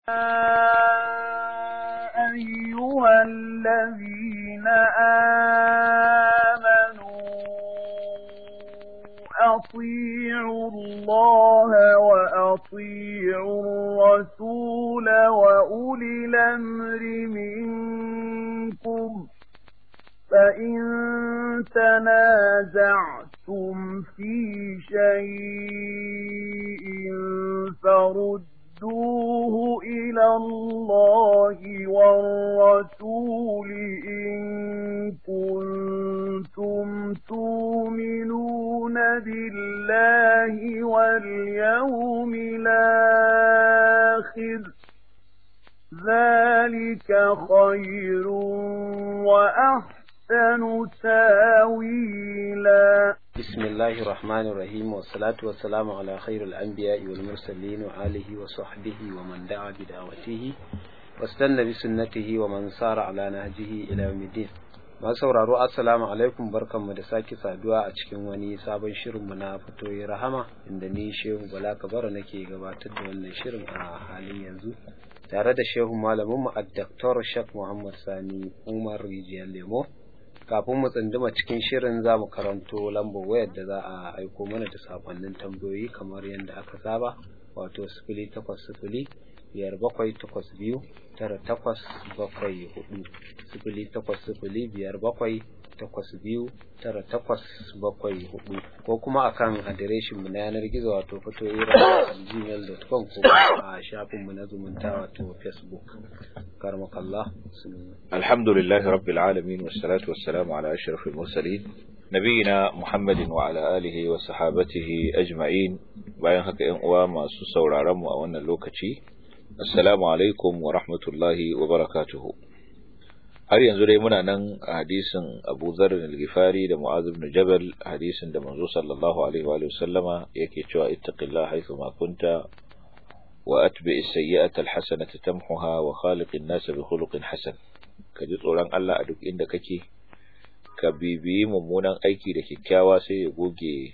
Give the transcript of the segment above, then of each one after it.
أيها الذين آمنوا أطيعوا الله وأطيعوا الرسول وأولي الأمر منكم فإن تنازعتم في شيء فردوه إلى الله والرسول إن كنتم تؤمنون بالله واليوم الآخر ذلك خير وأحسن تاويلا بسم الله الرحمن الرحيم والصلاة والسلام على خير الأنبياء والمرسلين وآله وصحبه ومن دعا بدعوته واستنى بسنته ومن سار على نهجه إلى يوم الدين masu sauraro assalamu alaikum barkanmu da sake saduwa a cikin wani sabon shirinmu na fatoyi rahama inda ni shehu bala kabara nake gabatar da wannan shirin a halin yanzu tare da shehu malaminmu a daktar shak muhammad sani umar rijiyar lemo kafin mu tsunduma cikin shirin za mu karanto lambar wayar da za a aiko mana da sakonnin tambayoyi kamar yadda aka saba wato sifili takwas sifili biyar bakwai takwas biyu tara takwas bakwai hudu sifili takwas sifili biyar bakwai takwas biyu tara takwas bakwai hudu ko kuma akan adireshin mu na yanar gizo wato fito gmail.com ko a shafin mu na zumunta wato facebook karmakallah alhamdulillahi rabbil alamin wassalatu wassalamu ala ashrafil mursalin nabiyina muhammadin wa ala alihi wa sahabatihi ajma'in bayan haka yan uwa masu sauraron mu a wannan lokaci assalamu alaikum wa rahmatullahi wa barakatuhu har yanzu dai muna nan a hadisin Abu Dharr al-Ghifari da Mu'adh ibn Jabal hadisin da manzo sallallahu alaihi wa sallama yake cewa ittaqillaha haythu ma kunta wa atbi as-sayyi'ata al-hasanata tamhuha wa khaliqin nas bi khuluqin hasan ka ji tsoron Allah a duk inda kake ka bibiyi mummunan aiki da kyakkyawa sai ya goge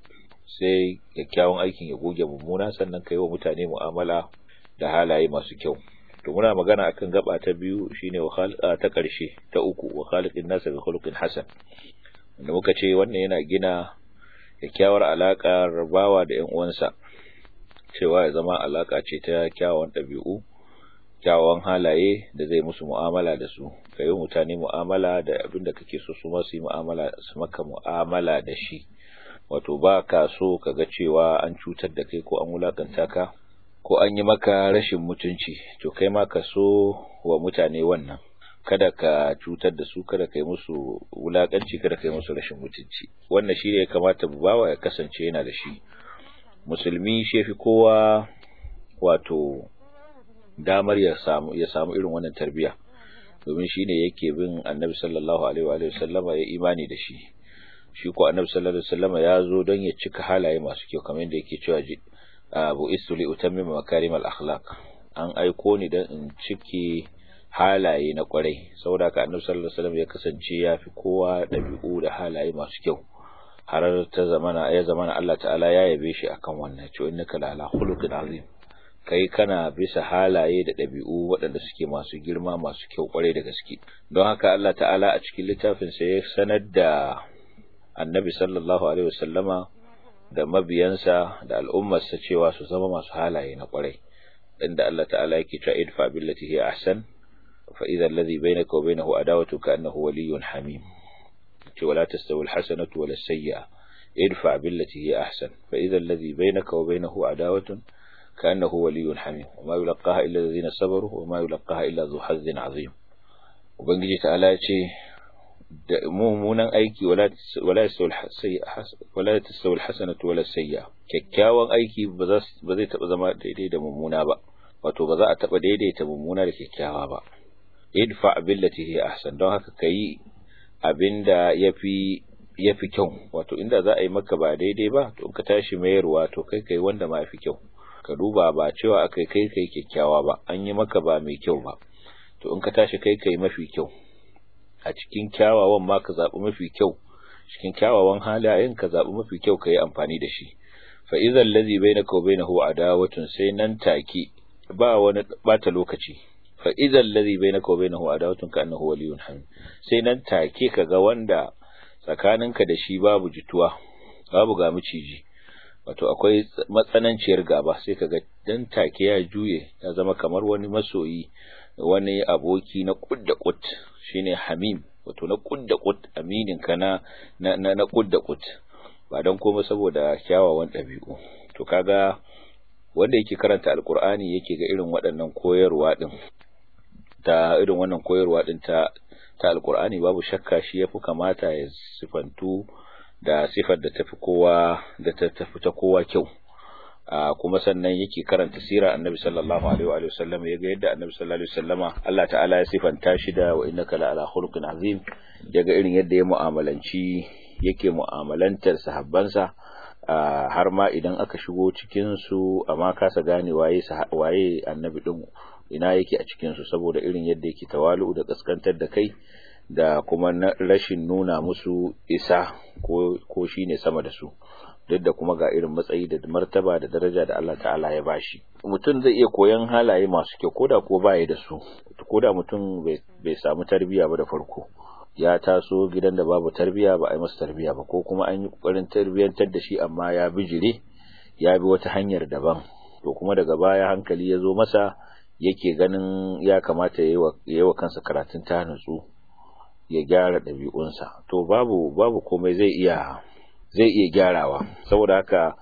sai kyakkyawan aikin ya goge mummuna sannan ka yi wa mutane mu'amala da halaye masu kyau to muna magana akan gaba ta biyu shine wa ta ƙarshe ta uku wa khaliqin nasa bi khuluqin hasan wanda muka ce wannan yana gina kyakkyawar alaka bawa da ƴan uwansa cewa ya zama alaka ce ta kyawawan ɗabi'u kyawawan halaye da zai musu mu'amala da su ka yi mutane mu'amala da abin da kake so su ma su yi mu'amala su maka mu'amala da shi wato ba ka so ka ga cewa an cutar da kai ko an wulakanta ka ko an yi maka rashin mutunci to kai ma ka so wa mutane wannan kada ka cutar da su kada kai musu wulakanci kada kai musu rashin mutunci wannan shi ne ya kamata bawa ya kasance yana da shi musulmi shi fi kowa wato damar ya samu ya samu irin wannan tarbiya domin shi ne yake bin annabi sallallahu alaihi wa sallama ya imani da shi shi ko annabi sallallahu alaihi wa sallama ya zo don ya cika halaye masu kyau kamar yadda yake cewa abu istu li utammima makarim al akhlaq an aiko ni dan in cike halaye na kwarai saboda ka annabi sallallahu alaihi wasallam ya kasance ya fi kowa dabi'u da halaye masu kyau har ta zamana ya zamana Allah ta'ala ya yabe shi akan wannan cewa innaka la ala khuluqin azim kai kana bisa halaye da dabi'u waɗanda suke masu girma masu kyau kwarai da gaske don haka Allah ta'ala a cikin littafin sa ya sanar da annabi sallallahu alaihi wasallama da mabiyansa da al'ummarsa cewa su zama masu halaye na kwarai inda Allah ta'ala yake cewa idfa billati hi ahsan fa idha alladhi bainaka wa bainahu adawatu ka annahu waliyyun hamim ce wala tastawi alhasanatu wala sayyi'a idfa billati hi ahsan fa idha alladhi bainaka wa bainahu adawatun ka annahu waliyyun hamim wa ma yulqaha illa alladhina sabaru wa ma yulqaha illa dhu hazzin azim ubangiji ta'ala ya ce da mummunan aiki wala tasawul hasanatu wala sayya kyakkyawan aiki ba zai taba zama daidai da mummuna ba wato ba za a taba daidaita mummuna da kyakkyawa ba idfa billati hi ahsan don haka kai abinda yafi yafi kyau wato inda za a yi maka ba daidai ba to ka tashi mayarwa to kai kai wanda ma yafi kyau ka duba ba cewa akai kai kai kyakkyawa ba an yi maka ba mai kyau ba to in ka tashi kai kai mafi kyau a cikin kyawawan ma ka zaɓi mafi kyau cikin kyawawan halayen ka zaɓi mafi kyau ka yi amfani da shi fa idan lazi bai na kawai na adawatun sai nan take ba wani bata lokaci fa idan ladhi bainaka wa bainahu adawatun ka annahu waliyyun hamim sai nan take kaga wanda tsakaninka da shi babu jituwa babu ga miciji wato akwai matsananciyar gaba sai kaga dan take ya juye ya zama kamar wani masoyi wani aboki na kudda kut shine hamim wato na kudda kut aminin ka na na na kudda kut ba dan komai saboda kyawawan dabi'u to kaga wanda yake karanta alkur'ani yake ga irin waɗannan koyarwa din ta irin wannan koyarwa din ta ta alkur'ani babu shakka shi yafi kamata ya sifantu da sifar da tafi kowa da ta tafi ta kowa kyau kuma sannan yake karanta sirar annabi sallallahu alaihi wa sallam yaga yadda annabi sallallahu alaihi wasallama Allah ta'ala ya sifanta shi da wa innaka la ala khuluqin azim yaga irin yadda ya mu'amalanci yake mu'amalantar sahabbansa har ma idan aka shigo cikin su amma kasa gane waye waye annabi din ina yake a cikin su saboda irin yadda yake tawalu da kaskantar da kai da kuma rashin nuna musu isa ko ko shine sama da su duk da kuma ga irin matsayi da martaba da daraja da Allah ta'ala ya bashi mutum zai iya koyan halaye masu kyau koda ko baya da su koda mutum bai samu tarbiya ba da farko ya taso gidan da babu tarbiya ba a yi masa tarbiya ba ko kuma an yi kokarin tarbiyantar da shi amma ya bijire ya bi wata hanyar daban to kuma daga baya hankali ya zo masa yake ganin ya kamata ya yi wa kansa karatun ta nutsu ya gyara ɗabi'unsa to babu babu komai zai iya zai iya gyarawa saboda haka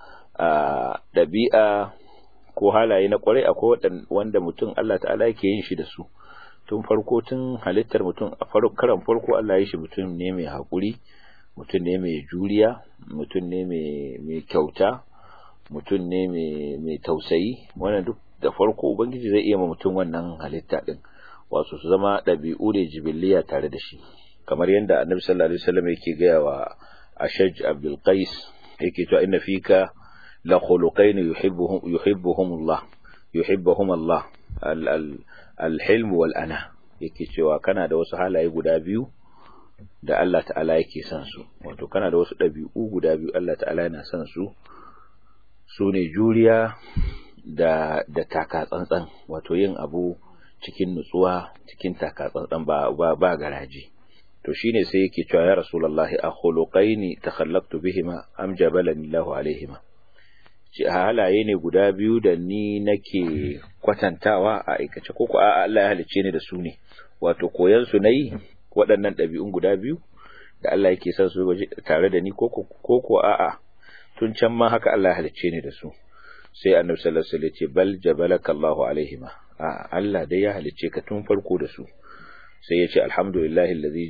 ɗabi'a ko halaye na kwarai akwai wanda mutum Allah ta'ala yake yin shi da su tun farko tun halittar mutum a karan farko Allah ya shi mutum ne mai haƙuri mutum ne mai juriya mutum ne mai kyauta mutum ne mai tausayi wannan duk da farko ubangiji zai iya ma mutum wannan halitta din wasu su zama ɗabi'u ne jibiliya tare da shi kamar yadda annabi sallallahu alaihi wasallam yake gaya wa ashaj abdul qais yake cewa inna fika la khuluqain yuhibbuhum yuhibbuhum Allah yuhibbuhum Allah al-hilm wal ana yake cewa kana da wasu halaye guda biyu da Allah ta'ala yake son su wato kana da wasu ɗabi'u guda biyu Allah ta'ala yana son su su ne juriya da da taka tsantsan wato yin abu cikin nutsuwa cikin taka tsantsan ba ba, ba garaji to shine sai yake cewa ya rasulullahi akhuluqaini takhallaqtu bihima am jabalani Allahu alaihima ci halaye ne guda biyu da ni nake kwatantawa a aikace ko a Allah ya halicce ni da su ne wato koyan su nayi waɗannan ɗabi'un guda biyu da Allah yake son su tare da ni ko ko a'a tun can ma haka Allah ya halicce ni da su sai annabi sallallahu alaihi wasallam ya ce bal jabalaka Allahu alaihima a Allah dai ya halicce ka tun farko da su sai ya ce alhamdulillahi allazi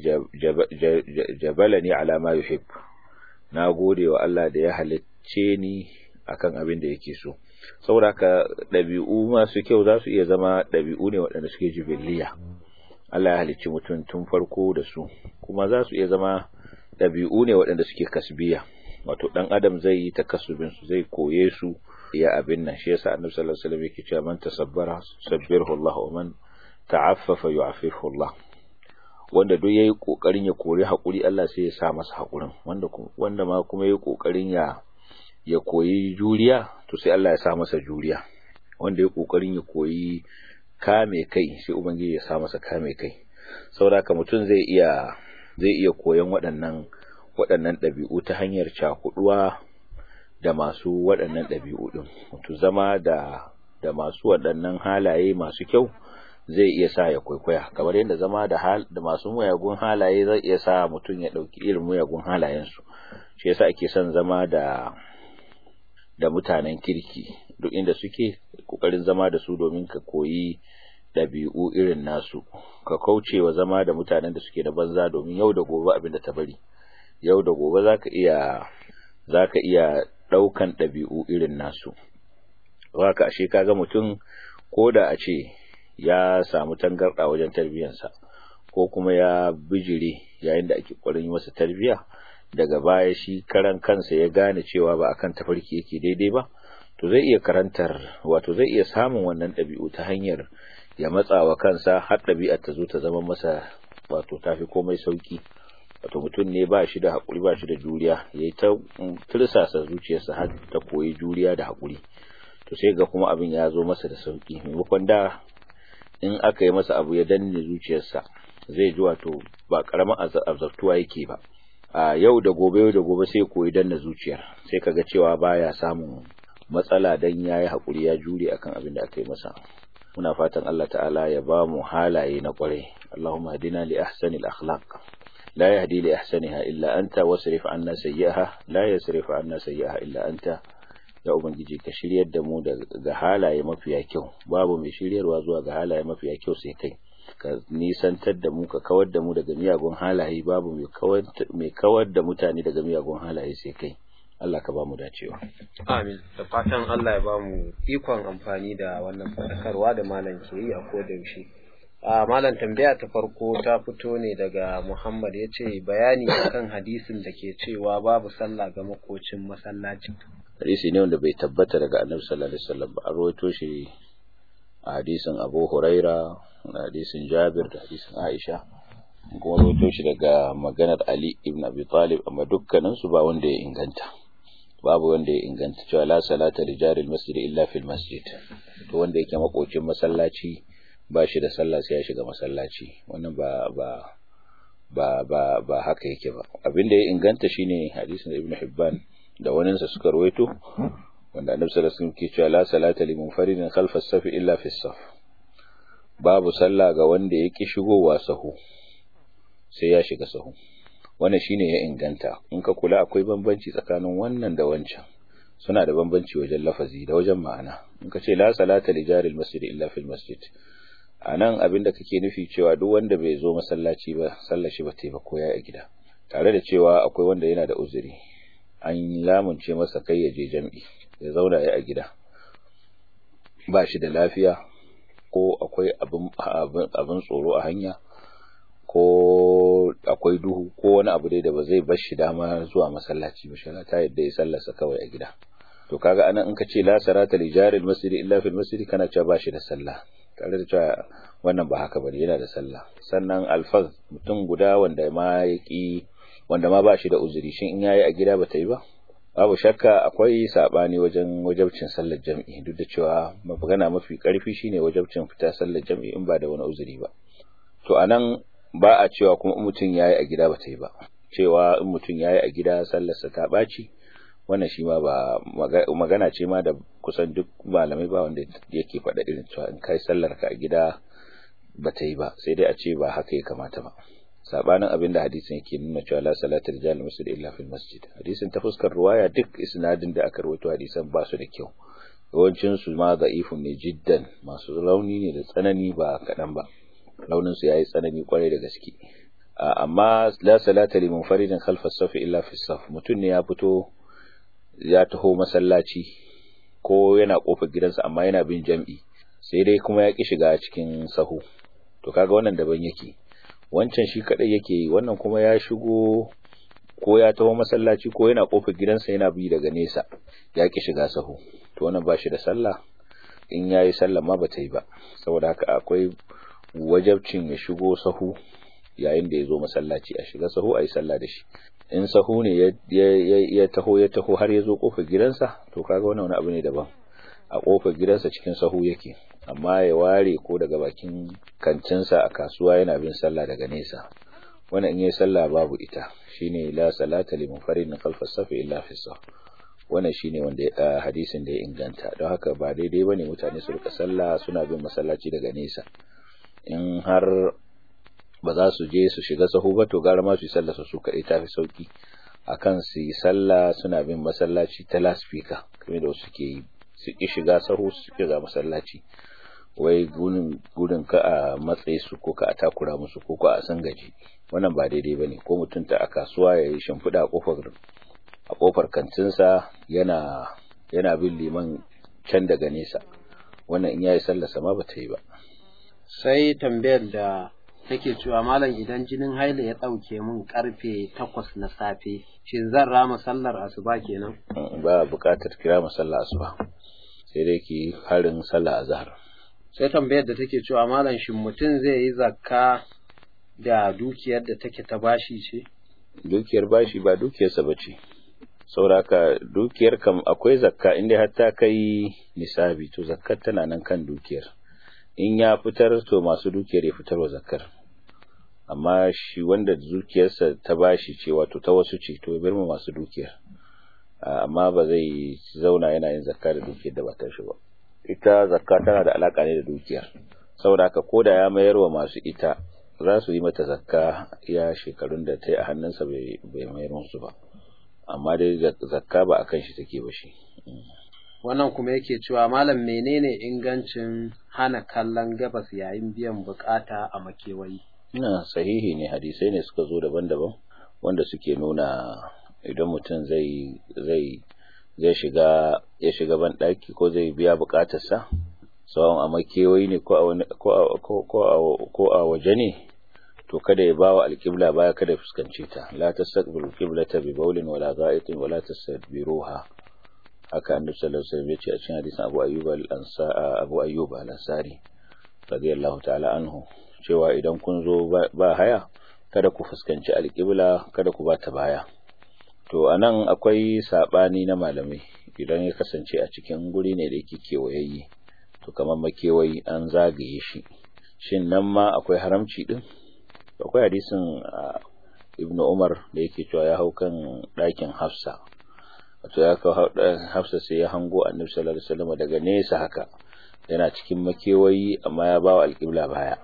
jabalani ala ma yuhib na gode wa Allah da ya halicce ni akan abin da yake so saboda haka ɗabi'u masu kyau za su iya zama ɗabi'u ne waɗanda suke jibiliya Allah ya halicci mutum tun farko da su kuma za su iya zama ɗabi'u ne waɗanda suke kasbiya wato ɗan adam zai yi takasubin su zai koye su ya abin nan shi yasa annabi sallallahu alaihi wasallam yake cewa man tasabbara sabbirhu Allah wa man ta'affafa yu'affihu Allah wanda duk yayi kokarin ya kori hakuri Allah sai ya sa masa hakurin wanda wanda ma kuma yayi kokarin ya ya koyi juriya to sai Allah ya sa masa juriya wanda yayi kokarin ya koyi kame kai sai ubangiji ya sa masa kame kai saboda mutum zai iya zai iya koyon waɗannan waɗannan ɗabi'u ta hanyar cakuduwa da masu waɗannan ɗabi'u ɗin wato zama da da masu waɗannan halaye masu kyau zai iya sa ya kwaikwaya kamar yadda zama da hal da masu muyagun halaye zai iya sa mutum ya ɗauki irin muyagun halayensu shi yasa ake son zama da da mutanen kirki duk inda suke kokarin zama da su domin ka koyi ɗabi'u irin nasu ka kauce wa zama da mutanen da suke da banza domin yau da gobe abin da ta bari yau da gobe zaka iya zaka iya ɗaukan ɗabi'u irin nasu haka ashe kaga mutum ko da a ce ya samu tangarɗa wajen tarbiyyarsa ko kuma ya bijire yayin da ake ƙwarin yi masa tarbiyya daga baya shi karan kansa ya gane cewa ba akan tafarki yake daidai ba to zai iya karantar wato zai iya samun wannan ɗabi'u ta hanyar ya matsa wa kansa har ɗabi'ar ta zo ta zama masa wato tafi komai sauki wato mutum ne ba shi da haƙuri ba shi da juriya ya yi ta tursasa zuciyarsa har ta koyi juriya da haƙuri to sai ga kuma abin ya zo masa da sauki maimakon da in aka yi masa abu ya danne zuciyarsa zai ji wato ba karamin azabtuwa yake ba a yau da gobe yau da gobe sai koyi danna zuciyar sai kaga cewa baya samun matsala dan yayi hakuri ya jure akan abin da aka yi masa muna fatan Allah ta'ala ya ba mu halaye na kwarai Allahumma hadina li ahsanil akhlaq la yahdi li ahsaniha illa anta wasrif anna sayyi'aha la yasrif anna sayyi'aha illa anta ya ubangiji ka shiryar da mu daga halaye mafiya kyau babu mai shiryarwa zuwa ga halaye mafiya kyau sai kai ka nisantar da mu ka kawar da mu daga miyagun halaye babu mai kawar da mutane daga miyagun halaye sai kai Allah ka ba mu dacewa amin da fatan Allah ya ba mu ikon amfani da wannan fadakarwa da malam ke yi a koda yaushe a malam tambaya ta farko ta fito ne daga Muhammad ya ce bayani akan hadisin da ke cewa babu sallah ga makocin masallaci hadisi ne wanda bai tabbata daga annabi sallallahu alaihi wasallam ba an rawaito shi a hadisin Abu Huraira da hadisin Jabir da hadisin Aisha kuma rawaito shi daga maganar Ali ibn Abi Talib amma dukkanin su ba wanda ya inganta babu wanda ya inganta cewa la salata li jaril masjid illa fil masjid to wanda yake makocin masallaci ba shi da sallah sai ya shiga masallaci wannan ba ba ba ba ba haka yake ba abinda ya inganta shine hadisin Ibn Hibban da waninsa suka rawaito wanda annabi sallallahu alaihi wasallam ke cewa la salata li munfaridin khalfa as-saf illa fi as-saf babu sallah ga wanda yake shigowa sahu sai ya shiga sahu wannan shine ya inganta in ka kula akwai bambanci tsakanin wannan da wancan suna da bambanci wajen lafazi da wajen ma'ana in ka ce la salata li jaril masjid illa fil masjid anan abinda kake nufi cewa duk wanda bai zo masallaci ba sallar shi ba ta ba ko ya a gida tare da cewa akwai wanda yana da uzuri an lamunce masa kai ya je jam'i ya zauna ya a gida ba shi da lafiya ko akwai abin tsoro a hanya ko akwai duhu ko wani abu dai da ba zai bar shi dama zuwa masallaci ba shara ta yadda ya sallarsa kawai a gida to kaga anan in ka ce la sarata li jaril masjid illa fil masjid kana cewa ba shi da sallah tare da cewa wannan ba haka bane yana da sallah sannan alfaz mutum guda wanda ma yaki wanda ma ba shi da uzuri shin in yayi a gida ba ta yi ba babu shakka akwai sabani wajen wajabcin sallar jam'i duk da cewa magana mafi karfi shine wajabcin fita sallar jam'i in ba da wani uzuri ba to anan ba a cewa kuma in mutum yayi a gida ba ta yi ba cewa in mutum yayi a gida sallarsa ta baci wannan shi ma ba magana ce ma da kusan duk malamai ba wanda yake faɗa irin cewa in kai sallar ka a gida ba ta yi ba sai dai a ce ba haka ya kamata ba sabanin abin da hadisin yake nuna cewa la salata rijal masjid illa fil masjid hadisin ta fuskar ruwaya duk isnadin da aka rawaito hadisan ba su da kyau yawancin su ma da'ifun ne jiddan masu rauni ne da tsanani ba kadan ba launin su yayi tsanani kwarai da gaske amma la salata li munfaridin khalfa as-saf illa fi as-saf mutun ne ya fito ya taho masallaci ko yana kofar gidansa amma yana bin jam'i sai dai kuma ya ki shiga cikin sahu to kaga wannan daban yake wancan shi kadai yake yi wannan kuma ya shigo ko ya taho masallaci ko yana kofar gidansa yana bi daga nesa ya ki shiga sahu to wannan ba shi da sallah in yayi sallah ma bata yi ba saboda haka akwai wajabcin ya shigo sahu yayin da ya zo masallaci a shiga sahu a yi sallah da shi in sahu ne ya taho ya taho har ya zo kofar gidansa to kaga wannan wani abu ne daban a kofar gidansa cikin sahu yake amma ya ware ko daga bakin kancinsa a kasuwa yana bin sallah daga nesa wannan in yayi sallah babu ita shine la salata li munfaridin khalfa safi illa fi saf wannan shine wanda hadisin da ya inganta don haka ba daidai bane mutane su rika sallah suna bin masallaci daga nesa in har ba za su je su shiga sahu ba to gara ma su yi sallah su kaɗai tafi sauki akan su yi sallah suna bin masallaci ta laspika kamar da wasu ke yi su ki shiga sahu su shiga masallaci wai gudun ka a matsayi su ko ka a takura musu ko ka a san gaji wannan ba daidai bane ko mutum ta a kasuwa ya yi shimfiɗa a kofar a kofar kantinsa yana yana bin liman can daga nesa wannan in yayi sallar sama ba ta yi ba sai tambayar da take cewa malam idan jinin haila ya ɗauke min karfe takwas na safe shin zan rama sallar asuba kenan ba buƙatar kira sallar asuba sai dai ki harin sallah azhar sai tambayar da take cewa malam shin mutum zai yi zakka da dukiyar da take ta bashi ce dukiyar bashi ba dukiyarsa bace sauraka dukiyar kam akwai zakka inda har ta kai nisabi to zakkar tana nan kan dukiyar in ya fitar to masu dukiyar ya fitarwa zakkar amma shi wanda dukiyarsa ta bashi ce wato ta wasu ce to bar mu masu dukiyar amma ba zai zauna yana yin zakka da dukiyar da ba ta shi ba ita zakka tana da alaka ne da dukiyar saboda haka koda ya mayar wa masu ita za su yi mata zakka ya shekarun da ta yi a hannunsa bai mayar musu ba amma dai zakka ba a kan shi take ba shi wannan kuma yake cewa malam menene ingancin hana kallon gabas yayin biyan bukata a makewayi ina sahihi ne hadisai ne suka zo daban-daban wanda suke nuna idan mutum zai zai zai shiga ya shiga ban daki ko zai biya bukatarsa sawan a makewayi ne ko a ko a waje ne to kada ya bawa alƙibla baya kada fuskance ta la tastaqbilu qiblata bi bawlin wala gha'itin wala tastadbiruha haka annabi sallallahu alaihi wasallam ya ce a cikin hadisin Abu Ayyub al-Ansa Abu Ayyub al-Ansari radiyallahu ta'ala anhu cewa idan kun zo ba haya kada ku fuskanci alƙibla kada ku bata baya to anan akwai sabani na malamai idan ya kasance a cikin guri ne da yake kewayayye to kamar makewayi an zagaye shi shin nan ma akwai haramci din akwai hadisin ibn Umar da yake cewa ya hau kan ɗakin Hafsa wato ya kawo Hafsa sai ya hango Annabi sallallahu alaihi wasallam daga nesa haka yana cikin makewayi amma ya bawa alƙibla baya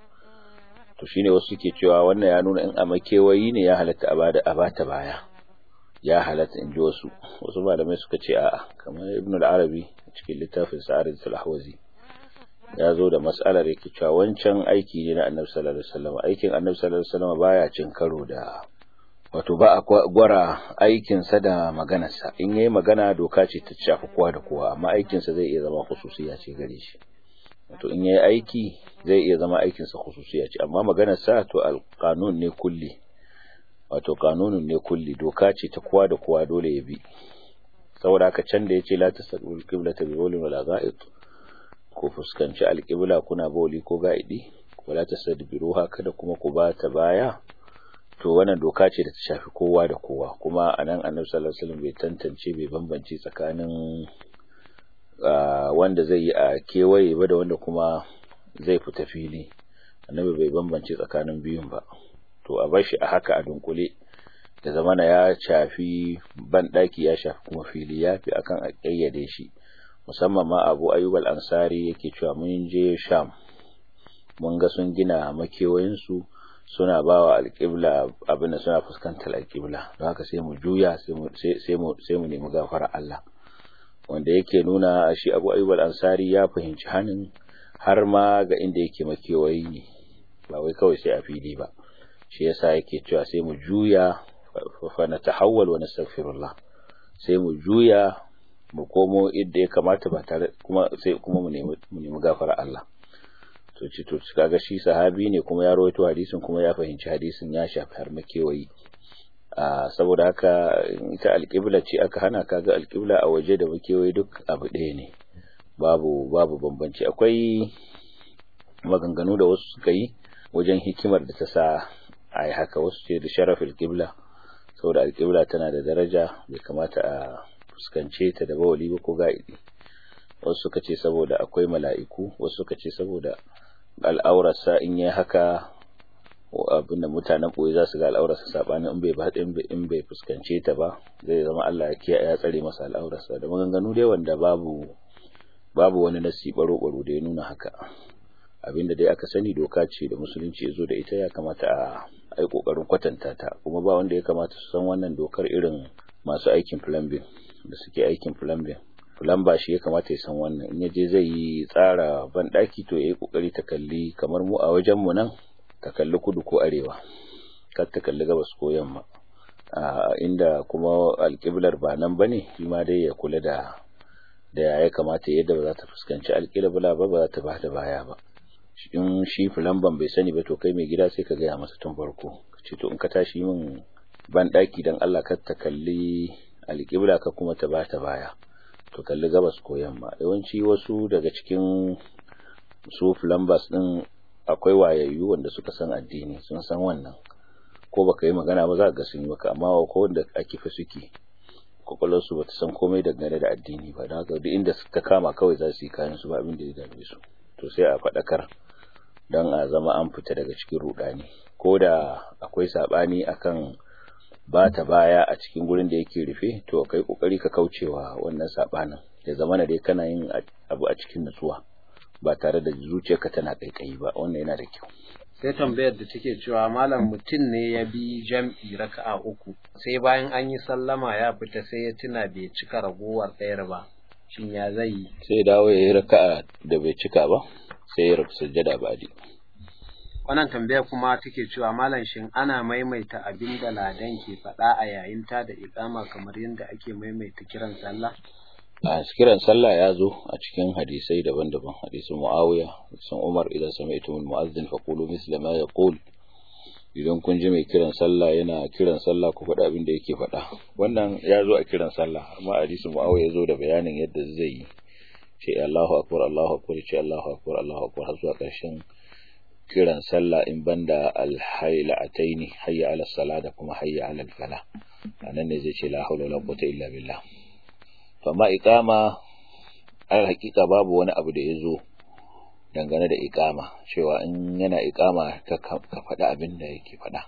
to shine wasu suke cewa wannan ya nuna in a makewayi ne ya halatta a bada a bata baya ya halatta in ji wasu wasu malamai suka ce a'a kamar Ibn al-Arabi cikin littafin Sa'arid al-Ahwazi ya zo da mas'alar yake cewa wancan aiki ne na Annabi sallallahu alaihi wasallam aikin Annabi sallallahu alaihi wasallam baya cin karo da wato ba a gwara aikin sa da maganar sa in yayi magana doka ce ta shafi kowa da kowa amma aikin sa zai iya zama khususiya ce gare shi wato in yayi aiki zai iya zama aikin sa khususiya ce amma maganar sa to al-qanun ne kulli wato kanunun ne kulli doka ce ta kowa da kowa dole ya bi saboda haka can da yace la tasaqul qiblata bi bawlin wala ga'id ko fuskanci alqibla kuna bawli ko ga'idi wala tasadbiruha kada kuma ku ba ta baya to wannan doka ce da ta shafi kowa da kowa kuma anan annabi sallallahu alaihi wasallam bai tantance bai bambance tsakanin wanda zai yi a kewaye ba da wanda kuma zai fita fili annabi bai bambance tsakanin biyun ba to a bar shi a haka a dunkule da zamana ya shafi banɗaki ya shafi kuma fili ya fi akan a ƙayyade shi musamman ma abu ayyub al-ansari yake cewa mun je sham mun ga sun gina makewayensu suna ba wa alƙibla abin da suna fuskantar alƙibla don haka sai mu juya sai mu nemi gafara Allah wanda yake nuna shi abu ayyub al-ansari ya fahimci hanin har ma ga inda yake makewayi ne ba wai kawai sai a fili ba shi yasa yake cewa sai mu juya fa na tahawwal wa nastaghfirullah sai mu juya mu komo inda ya kamata ba tare kuma sai kuma mu nemi mu nemi gafara Allah to ci to kaga shi sahabi ne kuma ya rawaito hadisin kuma ya fahimci hadisin ya shafi har makewayi a saboda haka ita alƙibla ce aka hana kaga alƙibla a waje da makewayi duk abu ɗaya ne babu babu bambanci akwai maganganu da wasu suka yi wajen hikimar da ta sa a yi haka wasu ce da sharafin kibla saboda alkibla tana da daraja bai kamata a fuskance ta da bawali ba ko ga'idi wasu suka ce saboda akwai mala'iku wasu suka ce saboda al'aurarsa in yi haka abin da mutanen ɓoye za su ga al'aurarsa saɓanin in bai ba in bai fuskance ta ba zai zama Allah ya kiyaye ya tsare masa al'aurarsa da maganganu dai wanda babu babu wani nasi baro-baro da ya nuna haka abinda dai aka sani doka ce da musulunci ya zo da ita ya kamata a yi kokarin kwatanta ta kuma ba wanda ya kamata su san wannan dokar irin masu aikin plumbing da suke aikin plumbing plumber shi ya kamata ya san wannan in yaje zai yi tsara ban daki to yayi kokari ta kalli kamar mu a wajen mu nan ta kalli kudu ko arewa kar ta kalli gabas ko yamma a inda kuma alƙiblar ba nan bane shi ma dai ya kula da da ya kamata yadda ba za ta fuskanci alƙibla ba ba za ta ba da baya ba in shi filamban bai sani ba to kai mai gida sai ka gaya masa tun farko ka ce to in ka tashi min ban daki dan Allah kar ta kalli alƙibla ka kuma ta bata baya to kalli gabas ko yamma yawanci wasu daga cikin su filambas din akwai wayayyu wanda suka san addini sun san wannan ko baka yi magana ba za ka ga sun yi maka amma ko wanda ake fa suke kwakwalwarsu ba ta san komai dangane da addini ba don haka duk inda ta kama kawai za su yi kayan su ba abin da ya dame su to sai a faɗakar don a zama an fita daga cikin rudani ko da akwai saɓani akan ba ta baya a cikin gurin da yake rufe to kai kokari ka kaucewa wannan saɓanin ya zama na dai kana yin abu a cikin nutsuwa ba tare da zuciyarka tana kaikayi ba wannan yana da kyau sai tambayar da take cewa malam mutum ne ya bi jam'i raka'a uku sai bayan an yi sallama ya fita sai ya tuna bai cika ragowar ɗayar ba shin ya zai yi sai dawo ya yi raka'a da bai cika ba sai ya rabu sujjada ba ji wannan tambaya kuma take cewa malam shin ana maimaita abin da ladan ke faɗa a yayin ta da iqama kamar yadda ake maimaita kiran sallah a kiran sallah ya zo a cikin hadisai daban-daban hadisin Muawiya hadisin Umar idan sami'tum al-mu'adhdhin faqulu misla ma yaqul idan kun ji mai kiran sallah yana kiran sallah ku faɗa abin da yake faɗa wannan ya zo a kiran sallah amma hadisin Muawiya ya zo da bayanin yadda zai yi ce Allahu akbar Allahu akbar ce Allahu akbar Allahu akbar har zuwa ƙarshen kiran sallah in banda al-haylataini hayya ala salah da kuma hayya ala al-falah anan ne zai ce la hawla wala quwwata illa billah amma iqama al hakika babu wani abu da yazo dangane da iqama cewa in yana iqama ka ka faɗa abin da yake faɗa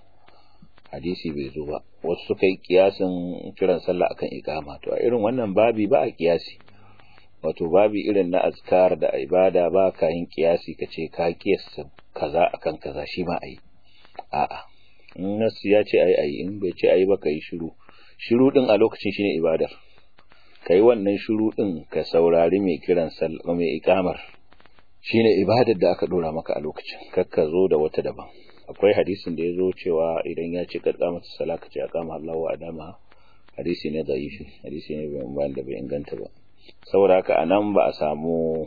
hadisi bai zo ba wasu suka yi kiyasin kiran sallah akan iqama to a irin wannan babi ba a kiyasi wato babi irin na azkar da ibada ba ka yin kiyasi ka ce ka kiyasta kaza akan kaza shi ma ayi a'a in nasu ya ce ayi ayi in bai ce ayi ba ka yi shiru shiru din a lokacin shine ibadar ka yi wannan shuru ɗin ka saurari mai kiran sallah mai ikamar shine ibadar da aka dora maka a lokacin kakka zo da wata daban akwai hadisin da ya zo cewa idan ya ce karka mata sala ka ce aqama Allahu wa adama hadisi ne zaifi hadisi ne bai da bai inganta ba saboda haka anan ba a samu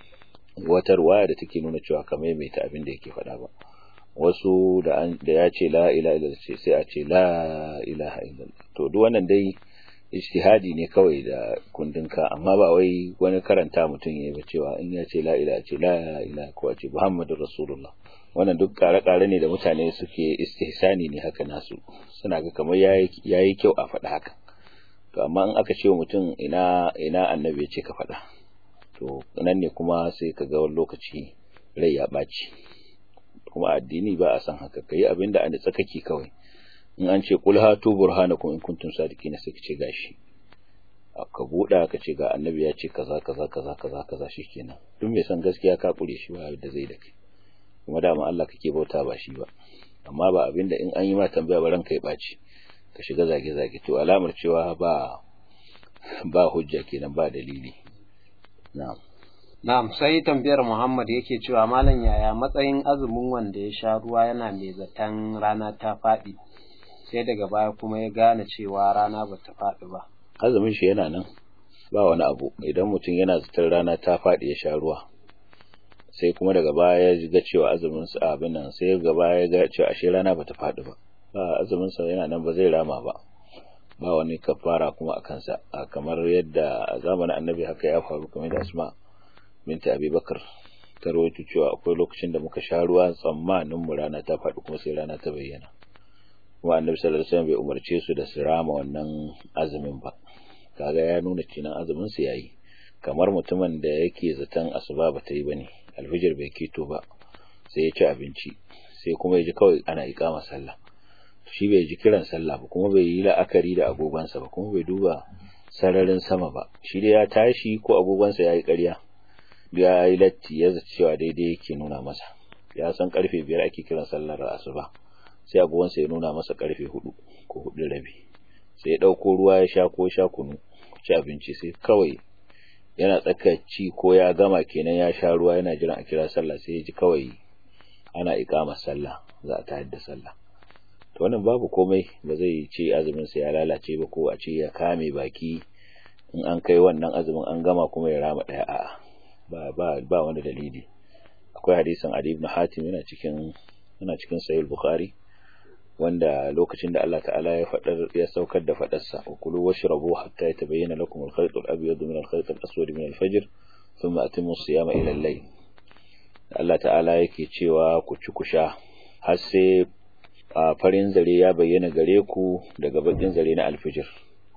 wata ruwaya da take nuna cewa ka maimaita abin da yake faɗa ba wasu da ya ce la ilaha illallah sai a ce la ilaha illallah to duk wannan dai ijtihadi ne kawai da kundinka amma ba wai wani karanta mutum yayi ba cewa in ya ce la ilaha ce la ilaha ko ce muhammadur rasulullah wannan duk kare-kare ne da mutane suke istihsani ne haka nasu suna ga kamar yayi yayi kyau a faɗa haka to amma in aka ce wa mutum ina ina annabi ya ce ka faɗa to nan ne kuma sai ka ga wani lokaci rai ya ɓaci kuma addini ba a san haka kai abinda a tsakaki kawai in an ce kul hatu burhanakum in kuntum sadiqina sai kace gashi ka buɗa ka ce ga annabi ya ce kaza kaza kaza kaza kaza shikenan duk mai san gaskiya ka kure shi ba da zai da kai kuma dama Allah kake bauta ba shi ba amma ba abinda in an yi ma tambaya ba ranka ya baci ka shiga zage zage to alamar cewa ba ba hujja kenan ba dalili na'am Na'am sai tambayar Muhammad yake cewa malam yaya matsayin azumin wanda ya sha ruwa yana mai zaton rana ta faɗi sai daga baya kuma ya gane cewa rana ba ta faɗi ba. Azumin shi yana nan ba wani abu idan mutum yana zaton rana ta faɗi ya sha ruwa sai kuma daga baya ya ga cewa azumin sa abin nan sai daga baya ya ga cewa ashe rana ba ta faɗi ba ba azumin sa yana nan ba zai rama ba ba wani kafara kuma a kansa kamar yadda a zamanin annabi haka ya faru kamar da asma binta abubakar ta rawaito cewa akwai lokacin da muka sha ruwa tsammanin mu rana ta faɗi kuma sai rana ta bayyana kuma annabi sallallahu alaihi wasallam bai umarce su da su rama wannan azumin ba kaga ya nuna cinan azumin su yayi kamar mutumin da yake zaton asuba ba ta yi bane alfijir bai keto ba sai ya ci abinci sai kuma ya ji kawai ana iqama sallah shi bai ji kiran sallah ba kuma bai yi la'akari da agogonsa ba kuma bai duba sararin sama ba shi da ya tashi ko agogonsa ya yi ƙarya ya yi latti ya zaci cewa daidai yake nuna masa ya san karfe biyar ake kiran sallar asuba sai agogonsa ya nuna masa karfe hudu ko hudu rabi sai ya ɗauko ruwa ya sha ko sha kunu ci abinci sai kawai yana tsakaci ko ya gama kenan ya sha ruwa yana jiran a kira sallah sai ya ji kawai ana ikamar sallah za a tayar da sallah to wannan babu komai ba zai ce azumin sa ya lalace ba ko a ce ya kame baki in an kai wannan azumin an gama kuma ya rama daya a'a ba ba ba wani dalili akwai hadisin Ali ibn Hatim yana cikin yana cikin Sahih Bukhari wanda lokacin da Allah ta'ala ya fadar ya saukar da fadarsa kulu washrabu hatta yatabayyana lakum al-khayt al-abyad min al-khayt al-aswad min al-fajr thumma atimmu as-siyama ila al-layl Allah ta'ala yake cewa ku ci ku sha har sai farin zare ya bayyana gare ku daga bakin zare na alfijir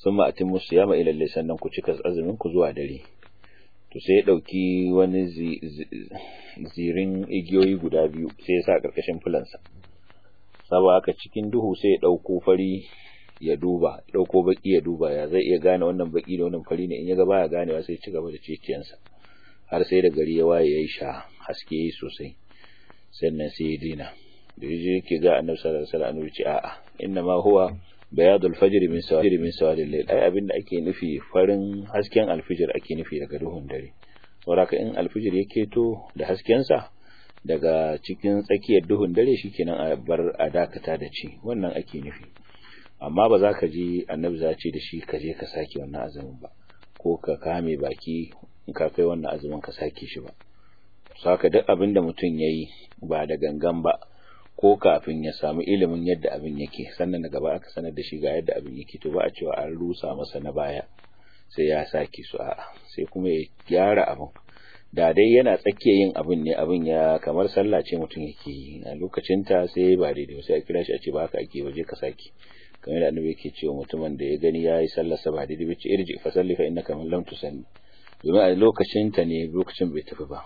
summa atimmu siyama ila layl sannan ku cika azumin ku zuwa dare to sai ya dauki wani zirin igiyoyi guda biyu sai ya sa karkashin fulansa saboda haka cikin duhu sai ya dauko fari ya duba dauko baki ya duba ya zai iya gane wannan baki da wannan fari ne in ya ga baya ganewa sai ci gaba da ciciyansa har sai da gari ya waye yayi sha haske yayi sosai sannan sai ya dina da yaje yake ga annabi sallallahu alaihi wasallam ce a'a inna ma huwa bayadul fajr min sawadi min sawadil layl ai abin da ake nufi farin hasken alfijir ake nufi daga duhun dare saboda in alfijir yake to da hasken sa daga cikin tsakiyar duhun dare shikenan a bar a dakata da ci wannan ake nufi amma ba za ka ji annabi za ce da shi ka je ka sake wannan azumin ba ko ka kame baki in ka kai wannan azumin ka sake shi ba saka duk abin da mutum yayi ba da gangan ba ko kafin ya samu ilimin yadda abin yake sannan daga ba aka sanar da shi ga yadda abin yake to ba a cewa an rusa masa na baya sai ya sake su a'a sai kuma ya gyara abin da dai yana tsakiyar yin abin ne abin ya kamar sallah ce mutum yake yi a lokacin ta sai ba daidai sai a kira shi a ce ba haka ake waje ka sake kamar da annabi yake cewa mutumin da ya gani yayi sallar sa ba daidai ba ce irji fa salli fa innaka man lam tusalli domin a lokacin ta ne lokacin bai tafi ba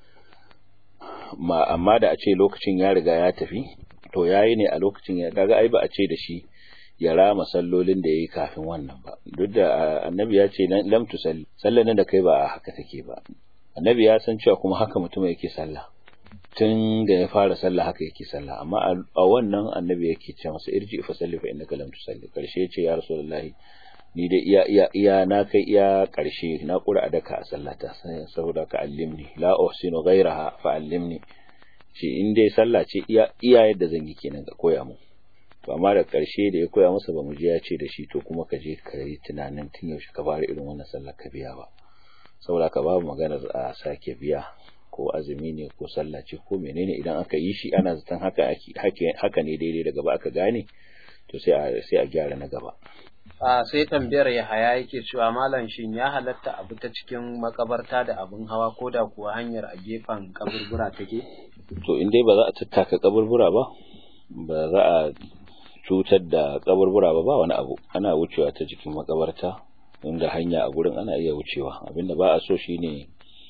ma amma da a ce lokacin ya riga ya tafi to yayi ne a lokacin ya kaga ai ba a ce da shi ya rama sallolin da yayi kafin wannan ba duk da annabi ya ce lam tusalli sallan da kai ba haka take ba annabi ya san cewa kuma haka mutum yake sallah tun da ya fara sallah haka yake sallah amma a wannan annabi yake ce masa irji fa salli fa innaka lam tusalli karshe ya ce ya rasulullahi ni da iya iya iya na kai iya karshe na kura a daka a sallata saboda ka allimni la uhsinu ghayraha fa allimni ce in dai sallah ce iya iya yadda zan yi kenan ka koya mu to amma da karshe da ya koya masa ba mu je ya ce da shi to kuma ka je ka yi tunanin tun yaushe ka fara irin wannan sallar ka biya ba saboda ka babu maganar a sake biya ko azumi ne ko sallah ce ko menene idan aka yi shi ana zaton haka haka ne daidai daga ba aka gane to sai a sai a gyara na gaba a sai tambayar ya haya yake cewa malam shin ya halatta abu ta cikin makabarta da abin hawa ko da kuwa hanyar a gefen kaburbura take to in dai ba za a tattaka kaburbura ba ba za a cutar da kaburbura ba ba wani abu ana wucewa ta jikin makabarta inda hanya a gurin ana iya wucewa abinda ba a so shine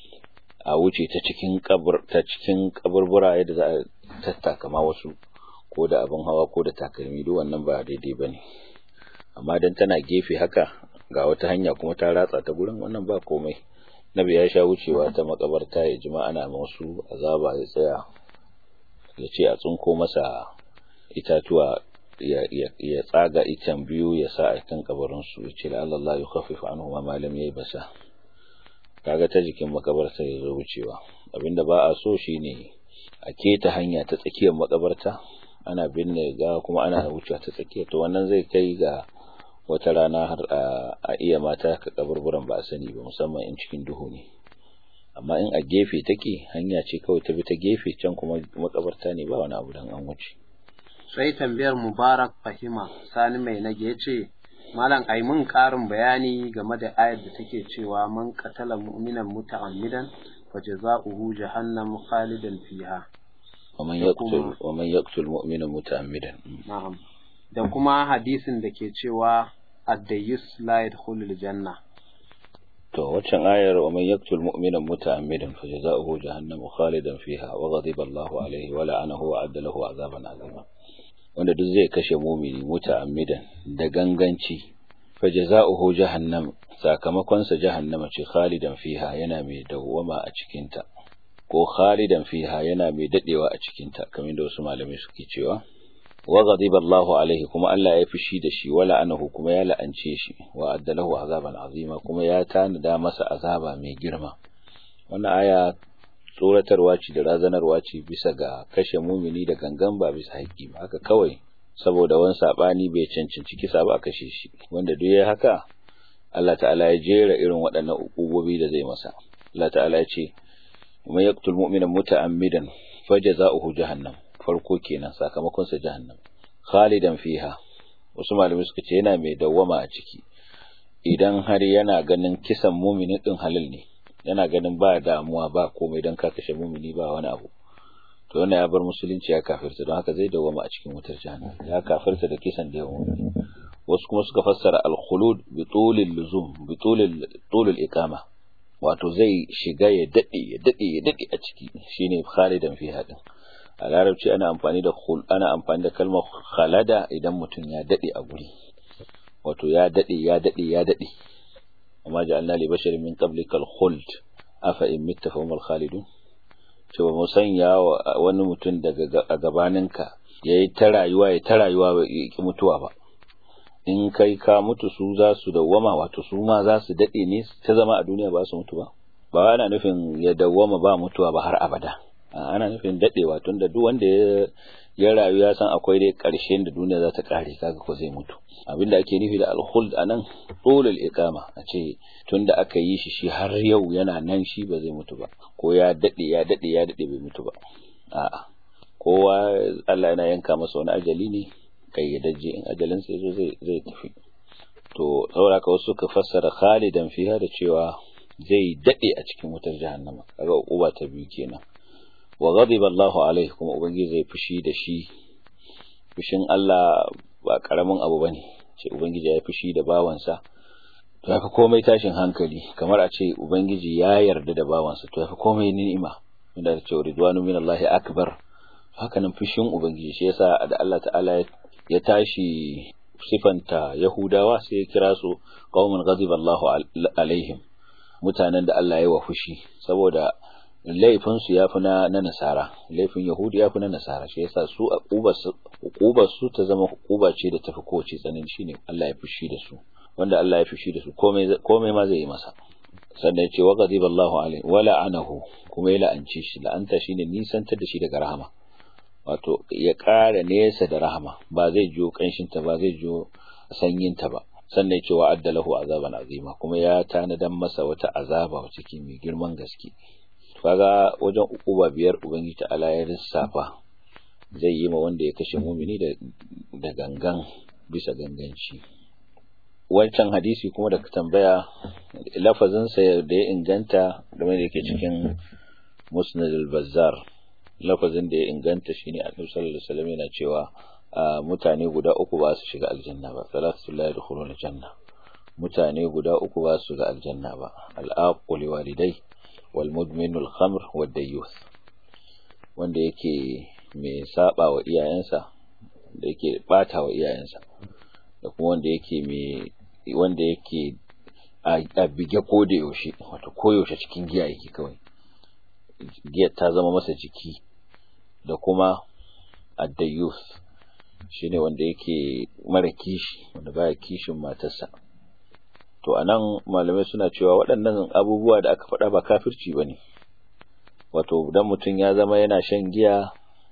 a wuce ta cikin kabur ta cikin kaburbura yadda za a tattaka ma wasu ko da abin hawa ko da takalmi duk wannan ba daidai bane amma dan tana gefe haka ga wata hanya kuma ta ratsa ta gurin wannan ba komai nabi ya sha wucewa ta makabarta ya jima ana wasu azaba ya tsaya ya ce a tsinko masa itatuwa ya tsaga itan biyu ya sa a kan kabarin su ya ce Allah ya khaffifa anhu ma malam yayi basa kaga ta jikin makabarta ya zo wucewa abinda ba a so shine a keta hanya ta tsakiyar makabarta ana binne ga kuma ana wucewa ta tsakiya to wannan zai kai ga wata rana har a iya mata ka kaburburan ba a sani ba musamman in cikin duhu ne amma in a gefe take hanya ce kawai ta bi ta gefe can kuma makabarta ne ba wani abu dan an wuce sai tambayar mubarak fahima sani mai nage yace malam ai mun karin bayani game da ayar da take cewa man qatala mu'minan muta'ammidan fa jazaohu jahannam khalidan fiha ومن يقتل ومن يقتل مؤمنا متعمدا na'am da kuma hadisin da ke cewa ad-dayyus la yadkhulul janna to waccan ayar wa man yaqtul mu'mina muta'ammidan fajza'uhu jahannam khalidan fiha wa ghadiba Allahu alayhi wa la'anahu wa adda lahu 'adaban 'azima wanda duk zai kashe mu'mini muta'ammidan da ganganci fajza'uhu jahannam sakamakon sa jahannama ce khalidan fiha yana mai dawwama a cikin ta ko khalidan fiha yana mai dadewa a cikin ta kamar da wasu malamai suke cewa wa ghadiba Allahu alaihi kuma Allah ya fushi da shi wala anahu kuma ya la'ance shi wa addalahu azaban azima kuma ya tanada masa azaba mai girma wannan aya tsoratarwa ce da razanarwa ce bisa ga kashe mumini da gangan ba bisa haƙƙi ba haka kawai saboda wani sabani bai cancanci kisa ba a kashe shi wanda duk ya haka Allah ta'ala ya jera irin waɗannan ukubobi da zai masa Allah ta'ala ya ce man yaqtul mu'mina muta'ammidan fajaza'uhu jahannam farko kenan sakamakon sa jahannam khalidan fiha wasu malamai suka ce yana mai dawwama a ciki idan har yana ganin kisan mumini din halal ne yana ganin ba damuwa ba komai dan ka kashe mumini ba wani abu to wannan ya bar musulunci ya kafirta don haka zai dawwama a cikin wutar jahannam ya kafirta da kisan da mumini wasu kuma suka fassara al-khulud bi tulil luzum bi tulil tulil iqama wato zai shiga ya dade ya dade ya dade a ciki shine khalidan fi hadin a larabci ana amfani da khul ana amfani da kalmar khalada idan mutum ya dade a guri wato ya dade ya dade ya dade amma ja'alna li basharin min qablikal khuld afa in mitta fa humul khalidun cewa mu sanya wani mutum daga gabaninka yayi ta rayuwa ya ta rayuwa ba ki mutuwa ba in kai ka mutu su za su dawwama wato su ma za su dade ne ta zama a duniya ba su mutu ba ba ana nufin ya dawwama ba mutuwa ba har abada ana nufin dadewa tunda duk wanda ya ya rayu ya san akwai dai ƙarshen da duniya za ta ƙare kaga ko zai mutu abinda ake nufi da alkhuld anan tulul iqama a ce tunda aka yi shi shi har yau yana nan shi ba zai mutu ba ko ya dade ya dade ya dade bai mutu ba a'a kowa Allah yana yanka masa wani ajali ne kayyadajje in ajalin sa yazo zai zai tafi to saboda ka wasu ka fassara khalidan fiha da cewa zai dade a cikin wutar jahannama kaga uba ta biyu kenan wa ghadiba Allahu alaihi kuma ubangiji zai fushi da shi fushin Allah ba karamin abu bane ce ubangiji ya fushi da bawansa to yafi komai tashin hankali kamar a ce ubangiji ya yarda da bawansa to yafi komai ni'ima inda ya ce ridwanu min Allah akbar haka nan fushin ubangiji shi yasa da Allah ta'ala ya tashi sifanta yahudawa sai ya kira su qaumun ghadiba Allahu alaihim mutanen da Allah ya wa fushi saboda laifinsu ya fi na nasara laifin yahudi ya fi na nasara shi yasa su hukubar su ta zama hukuba ce da tafi kowace tsanani shine Allah ya fushi da su wanda Allah ya fushi da su komai ma zai yi masa sannan ya ce wa ghadiba Allahu alaihi wa la'anahu kuma ya la'anci shi la'anta shine nisantar da shi daga rahama wato ya ƙara nesa da rahama ba zai jiyo kanshin ta ba zai jiyo sanyin ta ba sannan ya ce wa addalahu azaban azima kuma ya tanadan masa wata azaba wacce ke mai girman gaske kaga wajen ukuba biyar ubangiji ta'ala ya lissafa zai yi ma wanda ya kashe mumini da da gangan bisa ganganci wancan hadisi kuma da ka tambaya lafazin sa da ya inganta da wanda yake cikin musnad al-bazzar lafazin da ya inganta shine annabi sallallahu alaihi wasallam yana cewa mutane guda uku ba su shiga aljanna ba salatu la yadkhuluna janna mutane guda uku ba su shiga aljanna ba al-aqul walidai والمدمن الخمر والديوث wanda yake mai saba wa iyayensa da yake bata wa iyayensa da kuma wanda yake mai wanda yake a bige ko da yaushe wato koyaushe cikin giya yake kawai giyar ta zama masa jiki da kuma addayus shine wanda yake mara kishi wanda baya kishin matarsa to anan malamai suna cewa waɗannan abubuwa da aka faɗa ba kafirci bane wato dan mutum ya zama yana shan giya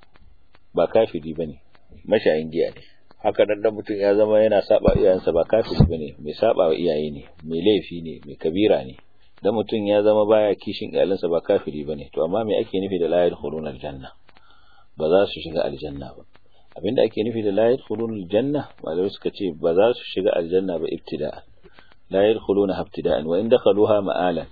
ba kafiri bane mashayin giya ne haka nan dan mutum ya zama yana saba iyayensa ba kafiri bane mai saba wa iyaye ne mai laifi ne mai kabira ne dan mutum ya zama baya kishin iyalansa ba kafiri bane to amma me ake nufi da la yadkhuluna aljanna ba za su shiga aljanna ba abinda ake nufi da la yadkhuluna aljanna malamai suka ce ba za su shiga aljanna ba ibtida'an la yadkhuluna ibtida'an wa in dakhaluha ma'alan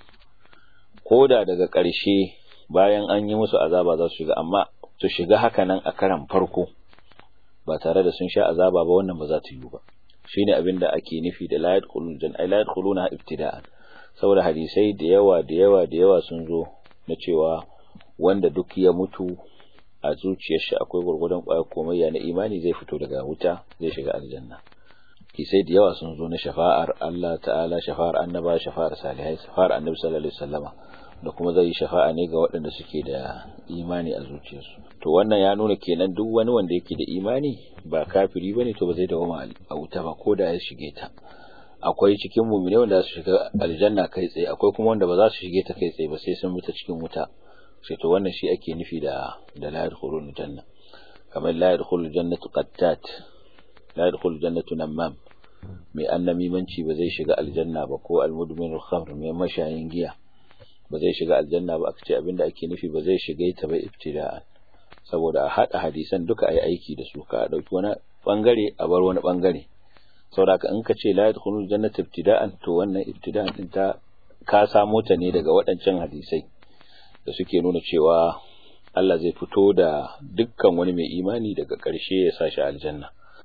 koda daga ƙarshe bayan an yi musu azaba za su shiga amma su shiga haka nan a karan farko ba tare da sun sha azaba ba wannan ba za ta yi ba shine abinda ake nufi da la yadkhuluna janna la yadkhuluna ibtida'an saboda hadisai da yawa da yawa da yawa sun zo na cewa wanda duk ya mutu a zuciyar shi akwai gurgurdan ƙwayar komayya na imani zai fito daga wuta zai shiga aljanna kisai da yawa sun zo na shafa'ar Allah ta'ala shafa'ar annaba shafa'ar salihai shafa'ar annabi sallallahu alaihi wasallama da kuma zai yi shafa'a ne ga waɗanda suke da imani a zuciyarsu to wannan ya nuna kenan duk wani wanda yake da imani ba kafiri bane to ba zai dawo a wuta ba ko da ya shige ta akwai cikin mu'mini wanda su shiga aljanna kai tsaye akwai kuma wanda ba za su shige ta kai tsaye ba sai sun bi ta cikin wuta sai to wannan shi ake nufi da da la yadkhulul janna kamar la yadkhulul jannatu qattat la yadkhulul jannatu namam mai annamimanci ba zai shiga aljanna ba ko almudminul khamr mai mashayin giya ba zai shiga aljanna ba aka ce abinda ake nufi ba zai shiga ta ba ibtida'an saboda a hada hadisan duka ayi aiki da su ka dauki wani bangare a bar wani bangare saboda in ka ce la yadkhulul jannata ibtida'an to wannan ibtida'an din ta ka samo ta ne daga waɗancan hadisai da suke nuna cewa Allah zai fito da dukkan wani mai imani daga ƙarshe ya sa shi aljanna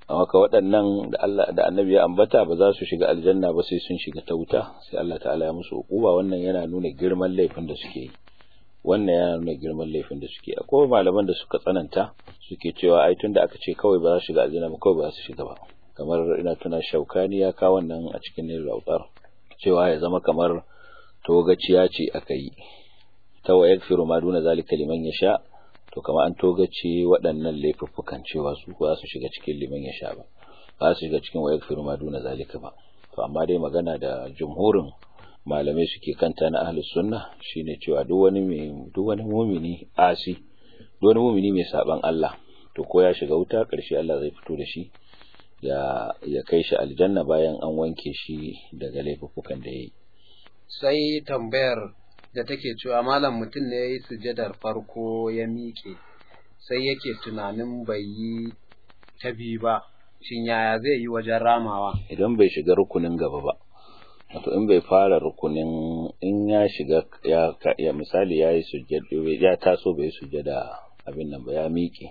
amma ka waɗannan da Allah da Annabi ya ambata ba za su shiga aljanna ba sai sun shiga ta wuta sai Allah ta'ala ya musu hukuma wannan yana nuna girman laifin da suke yi wannan yana nuna girman laifin da suke akwai malaman da suka tsananta suke cewa ai tunda aka ce kawai ba za su shiga aljanna ba kawai ba za su shiga ba kamar ina tuna shaukani ya kawo wannan a cikin nil lautar cewa ya zama kamar togaciya ce aka yi ta wa yakfiru ma duna zalika liman yasha to kamar an togace waɗannan laifuffukan cewa su ba su shiga cikin liman yasha ba ba su shiga cikin wa yakfiru ma duna zalika ba to amma dai magana da jumhurin malamai suke kanta na ahlus sunna shine cewa duk wani mai duk wani mumini asi duk wani mumini mai saban Allah to ko ya shiga wuta karshe Allah zai fito da shi ya ya kai shi aljanna bayan an wanke shi daga laifukan da yayi sai tambayar da take cewa malam mutum ne yayi sujadar farko ya miƙe sai yake tunanin bai yi ta biyu ba shin yaya zai yi wajen ramawa idan bai shiga rukunin gaba ba wato in bai fara rukunin in ya shiga ya, ya misali ya yi sujjada ya taso bai sujjada abin nan ba ya miƙe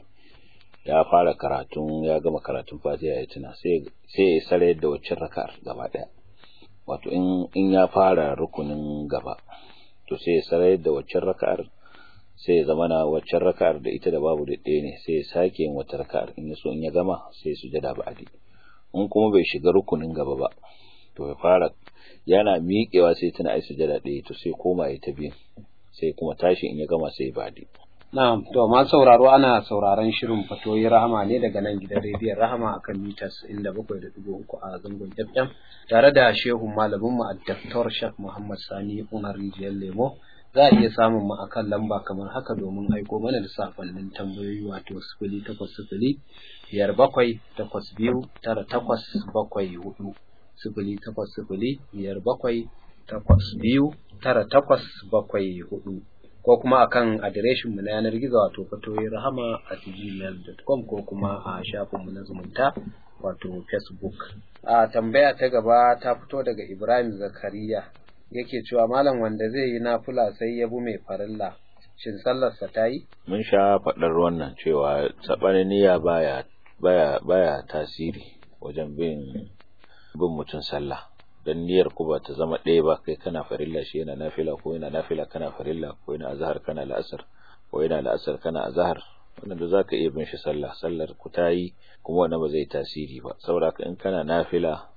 ya fara karatun ya gama karatun fatiha ya tuna sai sai ya sare da waccan raka'ar gaba daya wato in in ya fara rukunin gaba to sai ya sare da waccan raka'ar sai ya zama na waccan raka'ar da ita da babu da ɗaya ne sai ya sake yin wata raka'ar in ya so in ya gama sai ya sujjada ba'adi in kuma bai shiga rukunin gaba ba to ya fara yana miƙewa sai tana ai sujada ɗaya to sai koma ya ta biyu sai kuma tashi in ya gama sai badi na'am to ma sauraro ana sauraron shirin fatoyi rahama ne daga nan gidan rediyon rahama akan mitas inda bakwai da dubu uku a zangon fm tare da shehu malamin mu addaktor shek muhammad sani umar rijiyar lemo za a iya samun mu akan lamba kamar haka domin aiko mana da sakonnin tambayoyi wato sifili takwas sifili biyar bakwai takwas biyu tara takwas bakwai hudu sifili takwas sifili biyar bakwai takwas biyu tara takwas bakwai hudu ko kuma akan adireshin mu na yanar gizo wato fatoyin rahama at gmail.com ko kuma a shafin mu na zumunta wato facebook a tambaya ta gaba ta fito daga ibrahim zakariya yake cewa malam wanda zai yi nafula sai ya bu mai farilla shin sallarsa ta yi mun sha faɗar wannan cewa saɓanin niyya baya baya baya tasiri wajen bin bin mutum sallah dan niyyar ku ba ta zama ɗaya ba kai kana farilla shi yana nafila ko yana nafila kana farilla ko yana azhar kana la'asar ko yana la'asar kana azhar wannan da zaka iya bin shi sallah sallar ku ta yi kuma wannan ba zai tasiri ba saboda in kana nafila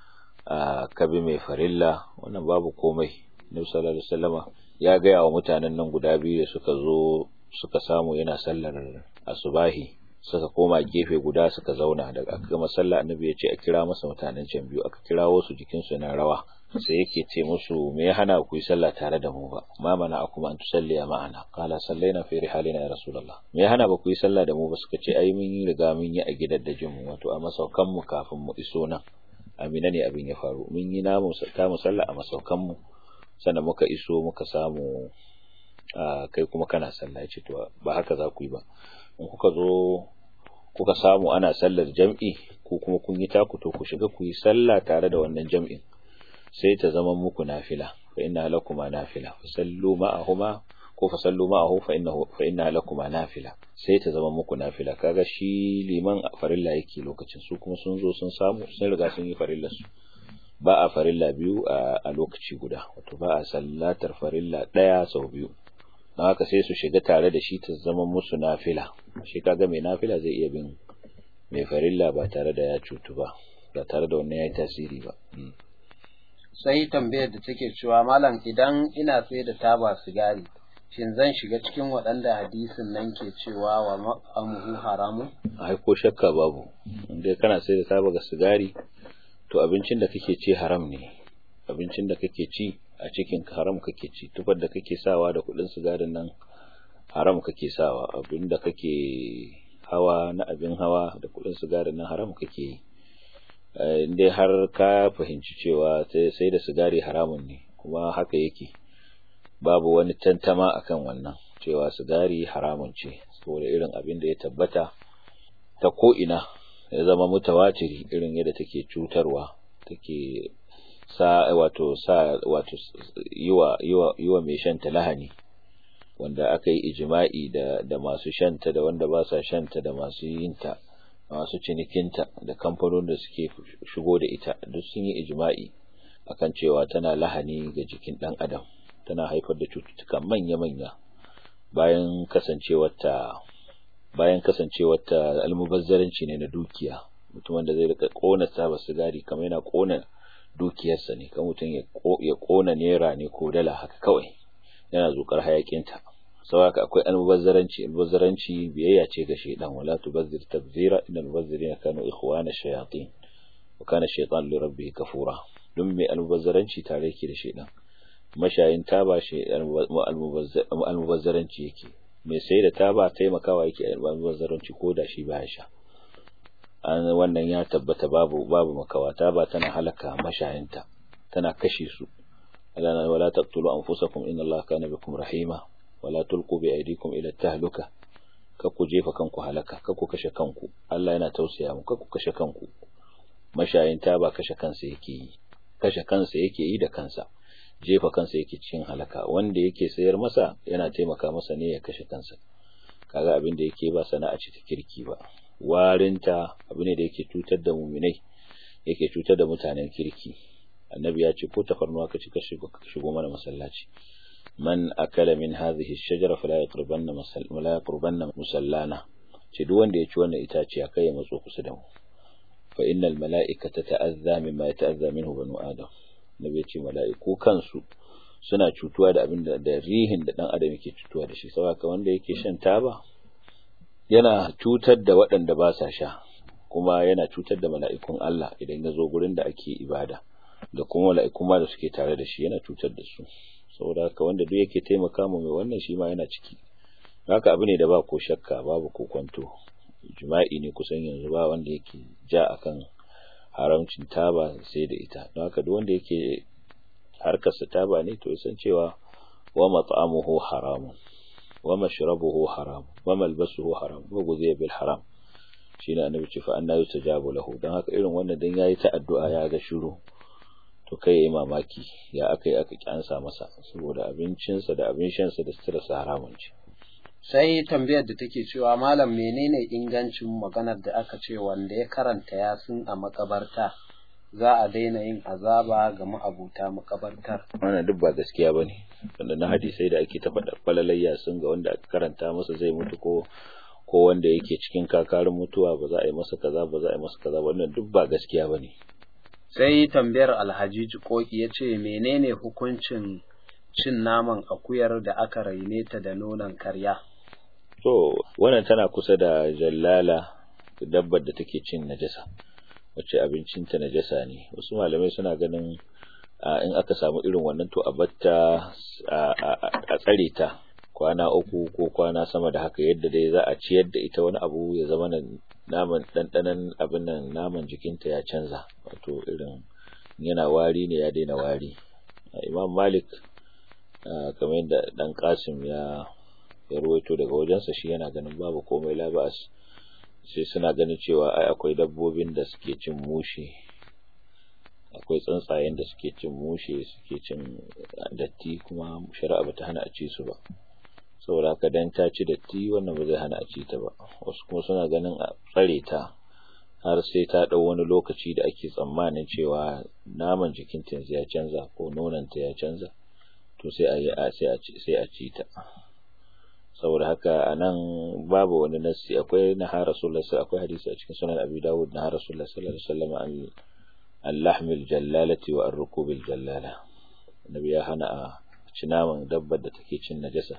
a ka bi mai farilla wannan babu komai Nabi sallallahu alaihi wasallama ya gaya wa mutanen nan guda biyu da suka zo suka samu yana sallar asubahi suka koma gefe guda suka zauna daga aka gama sallah annabi ya ce a kira masa mutanen can biyu aka kirawo su jikin su na rawa sai yake ce musu me ya hana ku yi sallah tare da mu ba ma mana akuma an tusalli ma'ana qala sallaina fi rihalina ya rasulullah me ya hana ba ku yi sallah da mu ba suka ce ai mun yi riga mun yi a gidan da mu wato a masaukan mu kafin mu iso nan amina ne abin ya faru mun yi namu ta mu sallah a masaukan mu sannan muka iso muka samu kai kuma kana sallah ya ce to ba haka za ku yi ba in kuka zo kuka samu ana sallar jam'i ko kuma kun yi taku to ku shiga ku yi sallah tare da wannan jam'in sai ta zama muku nafila fa inna lakuma nafila fa sallu ma'ahuma ko fa sallu ma'ahu fa innahu fa inna lakuma nafila sai ta zama muku nafila kaga shi liman farilla yake lokacin su kuma sun zo sun samu sun riga sun yi farillar su ba a farilla biyu a lokaci guda wato ba a sallatar farilla daya sau biyu don haka sai su shiga tare da shi ta zama musu nafila shi kaga mai nafila zai iya bin mai farilla ba tare da ya cutu ba ba tare da wannan ya yi tasiri ba sai tambayar da take cewa malam idan ina sai da taba sigari shin zan shiga cikin waɗanda hadisin nan ke cewa wa ma'amuhu haramun ai ko shakka babu inda kana sai da taba ga sigari to abincin da kake ci haram ne abincin da kake ci a cikin haram kake ci tufar da kake sawa da kudin sigarin nan haram kake sawa abin da kake hawa na abin hawa da kudin sigarin nan haram kake yi indai har ka fahimci cewa sai da sigari haramun ne kuma haka yake babu wani tantama akan wannan cewa sigari haramun ce saboda irin abin da ya tabbata ta ko ina ya zama mutawatiri irin yadda take cutarwa take sa wato sa wato yiwa yiwa yiwa mai shanta lahani wanda aka yi ijma'i da da masu shanta da wanda ba sa shanta da masu yinta masu cinikinta da kamfanonin da suke shigo da ita duk sun yi ijma'i akan cewa tana lahani ga jikin dan adam tana haifar da cututtuka manya-manya bayan kasancewarta bayan kasancewarta almubazzaranci ne na dukiya mutum wanda zai rika kona taba sigari kamar yana kona dukiyarsa ne kan mutum ya kona naira ne ko dala haka kawai yana zukar hayakinta saboda akwai almubazzaranci almubazzaranci biyayya ce ga shaydan wala tubazzir tabzira innal mubazzirina kanu ikhwana shayatin wa kana shaytan li rabbih kafura dun mai almubazzaranci tare yake da shaydan mashayin taba shi almubazzaranci yake mai sai da taba taimakawa yake almubazzaranci ko da shi baya sha an wannan ya tabbata babu babu makawa taba tana halaka mashayinta tana kashe su alana wala taqtulu anfusakum inna allaha kana bikum rahima wala tulqu bi aydikum ila tahluka ku jefa kanku halaka ku kashe kanku Allah yana tausaya muku ku kashe kanku mashayin taba kashe kansa yake yi kashe kansa yake yi da kansa jefa kansa yake cikin halaka wanda yake sayar masa yana taimaka masa ne ya kashe kansa kaga abin da yake ba sana'a ce ta kirki ba warinta abu ne da yake cutar da muminai yake cutar da mutanen kirki annabi ya ce ko tafarnuwa ka ci ka shigo mana masallaci man akala min hadhihi ash-shajara fala yaqrabanna masal wala yaqrabanna musallana ce duk wanda ya ci wannan itaciya kai ya matso kusa da mu fa innal mala'ikata ta'azza mimma yata'azza minhu banu adam nabi ya ce mala'iku kansu suna cutuwa da abin da rihin da dan adam yake cutuwa da shi saboda wanda yake shan taba yana cutar da waɗanda ba sa sha kuma yana cutar da mala'ikun Allah idan ya zo gurin da ake ibada da kuma mala'ikun ma da suke tare da shi yana cutar da su saboda haka wanda duk yake taimaka mu mai wannan shi ma yana ciki haka abu ne da ba ko shakka babu ko kwanto jima'i ne kusan yanzu ba wanda yake ja akan haramcin taba sai da ita don haka duk wanda yake harkarsa taba ne to ya san cewa wa mat'amuhu haramun wa mashrabuhu haram wa malbasuhu haram wa guziya bil haram shine annabi ce fa anna yustajabu lahu dan haka irin wannan dan yayi ta addu'a ya ga shiru to kai yayi mamaki ya akai aka kyansa masa saboda abincinsa da abin shansa da sutura sa haramun ce sai tambayar da take cewa malam menene ingancin maganar da aka ce wanda ya karanta yasin a makabarta za a daina yin azaba ga ma'abuta makabartar wannan duk ba gaskiya bane wanda na hadisai da ake ta faɗa falalayya sun ga wanda aka karanta masa zai mutu ko ko wanda yake cikin kakarin mutuwa ba za a yi masa kaza ba za a yi masa kaza wannan duk ba gaskiya bane sai tambayar alhaji jikoki ya ce menene hukuncin cin naman akuyar da aka raine ta da nonon karya to wannan tana kusa da jallala dabbar da take cin najasa wacce abincinta najasa ne wasu malamai suna ganin in aka samu irin wannan to a batta a tsare ta kwana uku ko kwana sama da haka yadda dai za a ciyar da ita wani abu ya zama naman ɗanɗanan abin nan naman jikinta ya canza wato irin yana wari ne ya daina wari imam malik kamar yadda dan kasim ya ya ruwaito daga wajensa shi yana ganin babu komai labas sai suna ganin cewa ai akwai dabbobin da suke cin mushe akwai tsuntsayen da suke cin mushe suke cin datti kuma shari'a bata hana a ci su ba saboda haka dan ta ci datti wannan ba zai hana a ci ta ba wasu kuma suna ganin a tsare ta har sai ta dau wani lokaci da ake tsammanin cewa naman jikinta ya canza ko nonanta ya canza to sai a yi sai a ci sai a ci ta saboda haka anan babu wani nassi akwai na har rasulullahi akwai hadisi a cikin sunan abi dawud na har rasulullahi sallallahu alaihi wasallam an al-lahmil jallalati wa ar-rukubil jallala annabi ya hana a ci naman dabbar da take cin najasa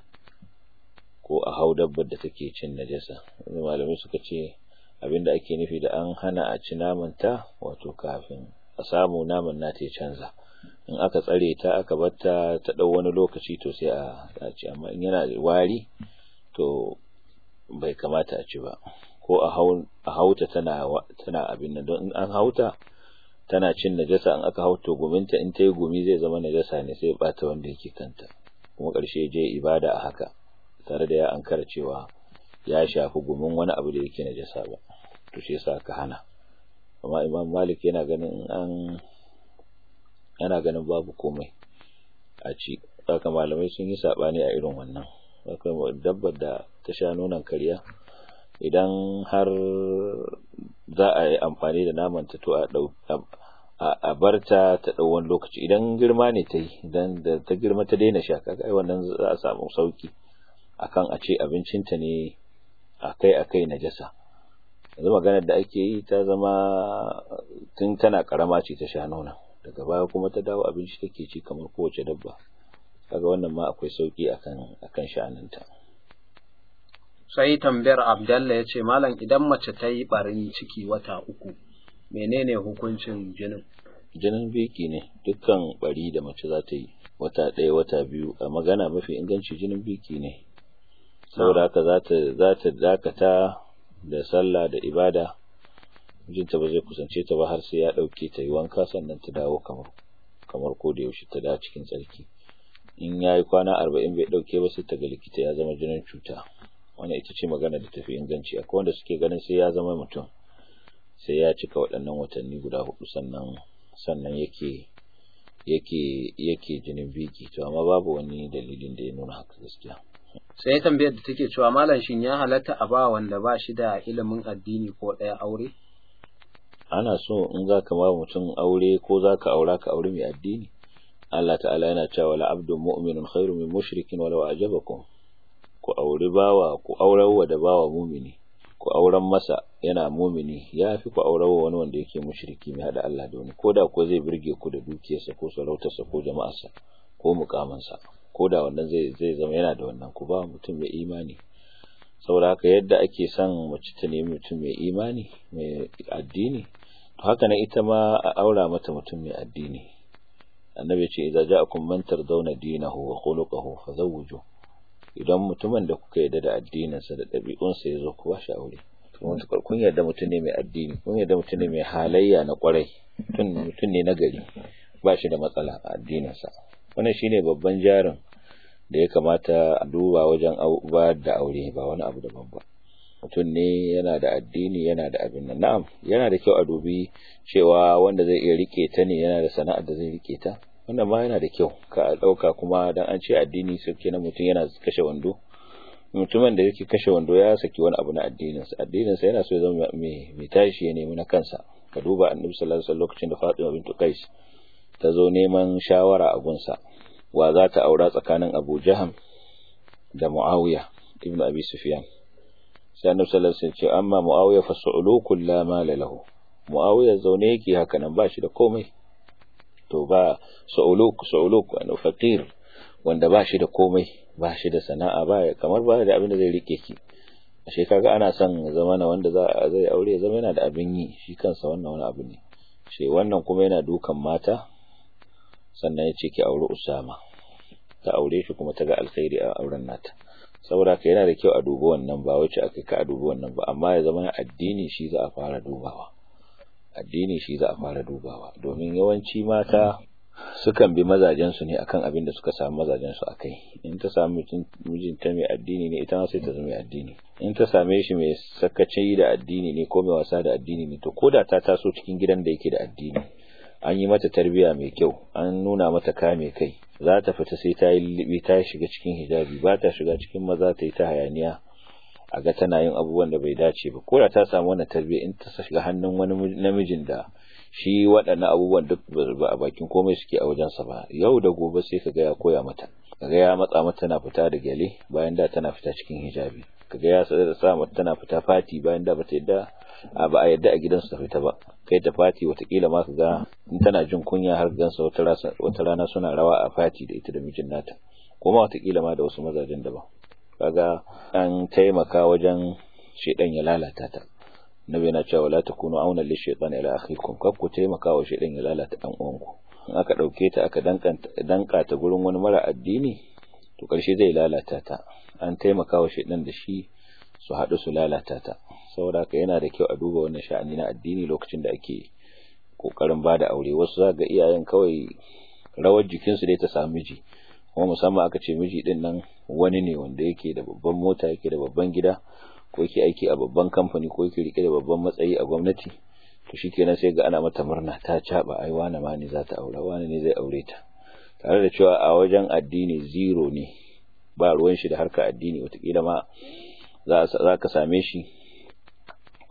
ko a hau dabbar da take cin najasa malamai suka ce abinda ake nufi da an hana a ci naman ta wato kafin a samu naman nata ya canza in aka tsare ta aka batta ta dau wani lokaci to sai a ci amma in yana da wari to bai kamata a ci ba ko a hauta tana tana abin nan don in an hauta tana cin najasa in aka hauta guminta in ta yi gumi zai zama najasa ne sai ya bata wanda yake kanta kuma ƙarshe je ibada a haka tare da ya ankara cewa ya shafi gumin wani abu da yake najasa ba to shi yasa aka hana amma imam malik yana ganin an yana ganin babu komai a ci haka malamai sun yi sabani a irin wannan akwai dabbar da ta sha nonon kariya idan har za a yi amfani da naman ta to a dau a barta ta dau wani lokaci idan girma ne ta yi idan da ta girma ta daina sha kaga ai wannan za a samu sauki akan a ce abincinta ne akai akai najasa yanzu maganar da ake yi ta zama tun tana karama ce ta sha nuna daga baya kuma ta dawo abinci take ci kamar kowace dabba kaga wannan ma akwai sauki akan akan sha'aninta sai tambayar abdalla ya ce malam idan mace ta yi barin ciki wata uku menene hukuncin jinin jinin biki ne dukkan bari da mace za ta yi wata ɗaya wata biyu a magana mafi inganci jinin biki ne saboda haka za ta za ta dakata da sallah da ibada mijinta ba zai kusance ta ba har sai ya ɗauke ta yi wanka sannan ta dawo kamar kamar ko da yaushe ta da cikin tsarki in ya yi kwana arba'in bai ɗauke ba sai ta ga likita ya zama jinin cuta wannan ita ce magana da tafi inganci akwai wanda suke ganin sai ya zama mutum sai ya cika waɗannan watanni guda hudu sannan sannan yake yake yake jinin biki to amma babu wani dalilin da ya nuna haka gaskiya sai tambayar da take cewa malam shin ya halatta a ba wanda ba shi da ilimin addini ko ɗaya aure ana so in za ka ba mutum aure ko za ka aura ka aure mai addini Allah ta'ala yana cewa la abdun mu'minun khairu min mushrikin walau ajabakum ku auri bawa ku aurawa da bawa mumini ku auren masa yana mumini ya fi ku aurawa wani wanda yake mushriki mai hada Allah da wani ko da ko zai burge ku da dukiyarsa ko sarautarsa ko jama'arsa ko mukamansa ko da wannan zai zai zama yana da wannan ku ba mutum mai imani saboda haka yadda ake son mace ta nemi mutum mai imani mai addini to haka na ita ma a aura mata mutum mai addini annabi ce idza ja'akum man tardawna dinahu wa khuluquhu fazawwiju idan mutumin da kuka yarda da addininsa da ɗabi'unsa ya zo ku ba shi aure mutukar kun yarda mutum ne mai addini kun yarda mutum ne mai halayya na kwarai mutum ne na gari ba shi da matsala a addininsa wannan shine babban jarin da ya kamata a duba wajen bayar da aure ba wani abu daban ba mutum ne yana da addini yana da abin nan na'am yana da kyau a dubi cewa wanda zai iya rike ta ne yana da sana'ar da zai rike ta wannan ma yana da kyau ka dauka kuma dan an ce addini sauke na mutum yana kashe wando mutumin da yake kashe wando ya saki wani abu na addinin sa addinin sa yana so ya zama mai mai tashi ya nemi na kansa ka duba annabi sallallahu alaihi wasallam lokacin da Fatima bintu Qais ta zo neman shawara a gunsa wa za ta aura tsakanin Abu Jaham da Muawiya ibn Abi Sufyan sai annabi sallallahu alaihi wasallam ce amma Muawiya fa su'ulukul la mala lahu Muawiya zaune yake haka nan ba shi da komai to ba su'uluk su'uluk wani faqir wanda ba shi da komai ba shi da sana'a ba kamar ba da abin da zai rike ki ashe kaga ana son zamana wanda za zai aure ya zama yana da abin yi shi kansa wannan wani abu ne shi wannan kuma yana dukan mata sannan ya ce ki aure Usama ta aure shi kuma ta ga alkhairi a auren nata saboda ka yana da kyau a dubi wannan ba wace aka ka a dubi wannan ba amma ya zama addini shi za a fara dubawa addini shi za a fara dubawa domin yawanci mata sukan bi mazajensu ne akan abin da suka samu mazajensu akai in ta samu mijinta mai addini ne ita ma sai ta zama mai addini in ta same shi mai sakaci da addini ne ko mai wasa da addini ne to koda ta taso cikin gidan da yake da addini an yi mata tarbiya mai kyau an nuna mata kame kai za ta fita sai ta yi lullubi ta shiga cikin hijabi ba ta shiga cikin maza ta yi ta hayaniya a ga tana yin abubuwan da bai dace ba ko da ta samu wannan tarbiyya in ta shiga hannun wani namijin da shi waɗannan abubuwan duk ba a bakin komai suke a wajensa ba yau da gobe sai kaga ya koya mata kaga ya matsa mata tana fita da gyale bayan da tana fita cikin hijabi kaga ya sa mata tana fita fati bayan da bata yadda ba a yadda a gidansu ta fita ba kai ta fati watakila ma kaga in tana jin kunya har gansa wata rana suna rawa a fati da ita da mijin nata kuma watakila ma da wasu mazajen daban kaga an taimaka wajen shedan ya lalata ta nabi na cewa la takunu auna li shaytan ila akhikum kar ku taimaka wa shedan ya lalata dan uwanku in aka dauke ta aka danka ta gurin wani mara addini to karshe zai lalata ta an taimaka wa shedan da shi su haɗu su lalata ta saboda haka yana da kyau a duba wannan sha'ani na addini lokacin da ake kokarin bada aure wasu za ga iyayen kawai rawar jikinsu dai ta samu miji kuma musamman aka ce miji din nan wani ne wanda yake da babban mota yake da babban gida ko yake aiki a babban kamfani ko yake rike da babban matsayi a gwamnati to shikenan sai ga ana mata murna ta caba ai wani ma ne za ta aura wani ne zai aure ta tare da cewa a wajen addini zero ne ba ruwan shi da harka addini watakila ma za ka same shi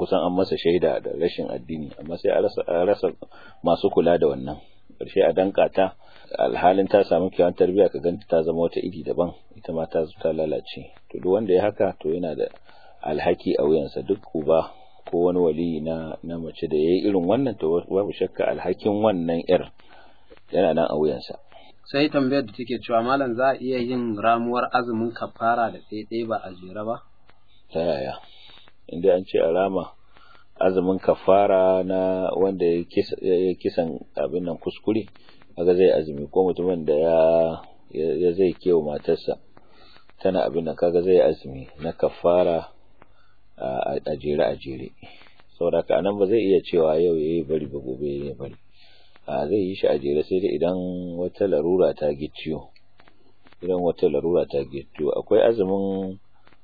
kusan an masa shaida da rashin addini amma sai a rasa masu kula da wannan ƙarshe a danka ta alhalin ta samu kyawun tarbiyya ka ganta ta zama wata iri daban ita ma ta ta lalace to duk wanda ya haka to yana da alhaki a wuyansa duk uba ko wani wali na na mace da yayi irin wannan to babu shakka alhakin wannan yar yana nan a wuyansa sai tambayar da take cewa malam za a iya yin ramuwar azumin kafara da ɗaya ba a jere ba ta yaya inda an ce a rama azumin kafara na wanda ya kisan abin nan kuskure kaga zai azumi ko mutumin da ya ya zai kewa matarsa tana abin nan kaga zai azumi na kafara a jere a jere saboda ka nan ba zai iya cewa yau yayi bari ba gobe yayi bari a zai yi shi a jere sai dai idan wata larura ta gicciyo idan wata larura ta gicciyo akwai azumin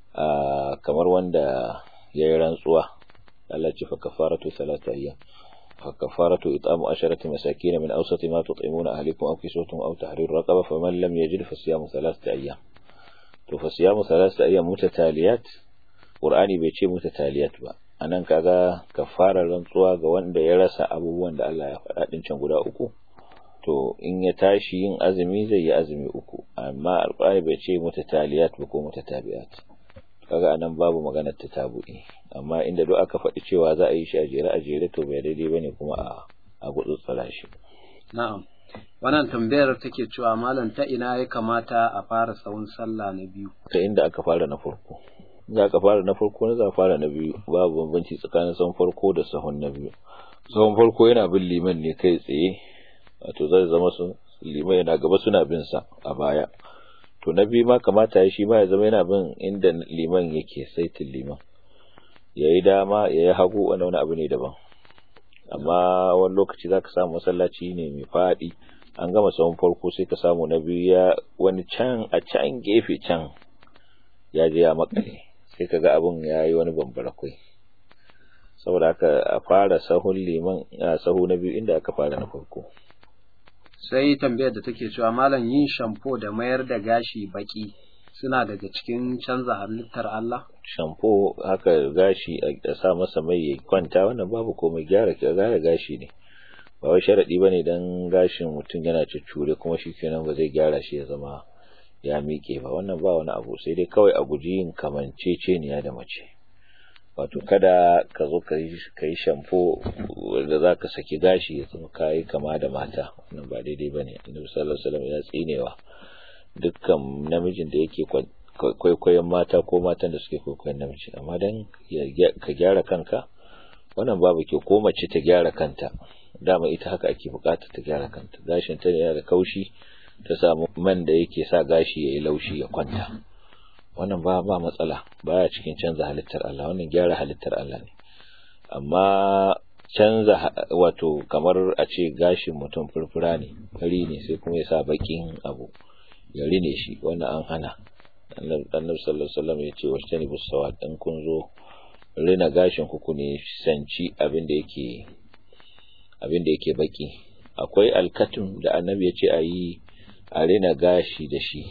kamar wanda ya yi rantsuwa Allah ce fa kafaratu salata ayyam fa kafaratu it'amu asharati masakin min awsati ma tut'imuna ahlikum aw kiswatuhum aw tahrir raqaba faman lam yajid fa siyamu thalathati ayyam to fa siyamu thalathati ayyam mutataliyat qur'ani bai ce mutataliyat ba anan kaga kafarar rantsuwa ga wanda ya rasa abubuwan da Allah ya faɗa din can guda uku to in ya tashi yin azumi zai yi azumi uku amma alqur'ani bai ce mutataliyat ba ko mutatabi'at kaga anan babu maganar ta tabu'i amma inda duk aka faɗi cewa za a yi shi a jere a jere to bai daidai bane kuma a a gutsutsura shi na'am wannan tambayar take cewa malam ta ina ya kamata a fara sawun sallah na biyu ta inda aka fara na farko za ka fara na farko na za fara na biyu babu bambanci tsakanin sahun farko da sahun na biyu sahun farko yana bin liman ne kai tsaye wato zai zama su liman yana gaba suna bin sa a baya to na biyu ma kamata ya shi ma ya zama yana bin inda liman yake saitin liman ya yi dama ya yi hagu wani wani abu ne daban amma wani lokaci za ka samu masallaci ne mai faɗi an gama sahun farko sai ka samu na biyu ya wani can a can gefe can ya je ya makale sai ka ga abin ya yi wani bambara kwai saboda haka a fara sahun liman a sahu na biyu inda aka fara na farko sai tambayar da take cewa malam yin shampo da mayar da gashi baki suna daga cikin canza halittar Allah shampo haka gashi a sa masa mai ya kwanta wannan babu komai gyara gyara gashi ne ba wai sharadi bane dan gashin mutum yana cuccure kuma shikenan ba zai gyara shi ya zama ya miƙe ba wannan ba wani abu sai dai kawai a guji yin kamanceceniya da mace wato kada ka zo ka yi shampo da za ka saki gashi ya zama ka yi kama da mata wannan ba daidai ba ne annabi sallallahu alaihi wasallam ya tsinewa dukkan namijin da yake kwaikwayon mata ko matan da suke kwaikwayon namiji amma dan ka gyara kanka wannan babu ke ko mace ta gyara kanta dama ita haka ake bukata ta gyara kanta gashin ta yana da kaushi ta samu man da yake sa gashi yayi laushi ya kwanta wannan ba ba matsala baya cikin canza halittar Allah wannan gyara halittar Allah ne amma canza wato kamar a ce gashin mutum furfura ne fari ne sai kuma ya sa bakin abu ya rine shi wannan an hana annabi sallallahu alaihi wasallam ya ce washtani busawat in kun zo rina gashin ku ne sanci abin da yake abin da yake baki akwai alkatun da annabi ya ce a yi a rina gashi da shi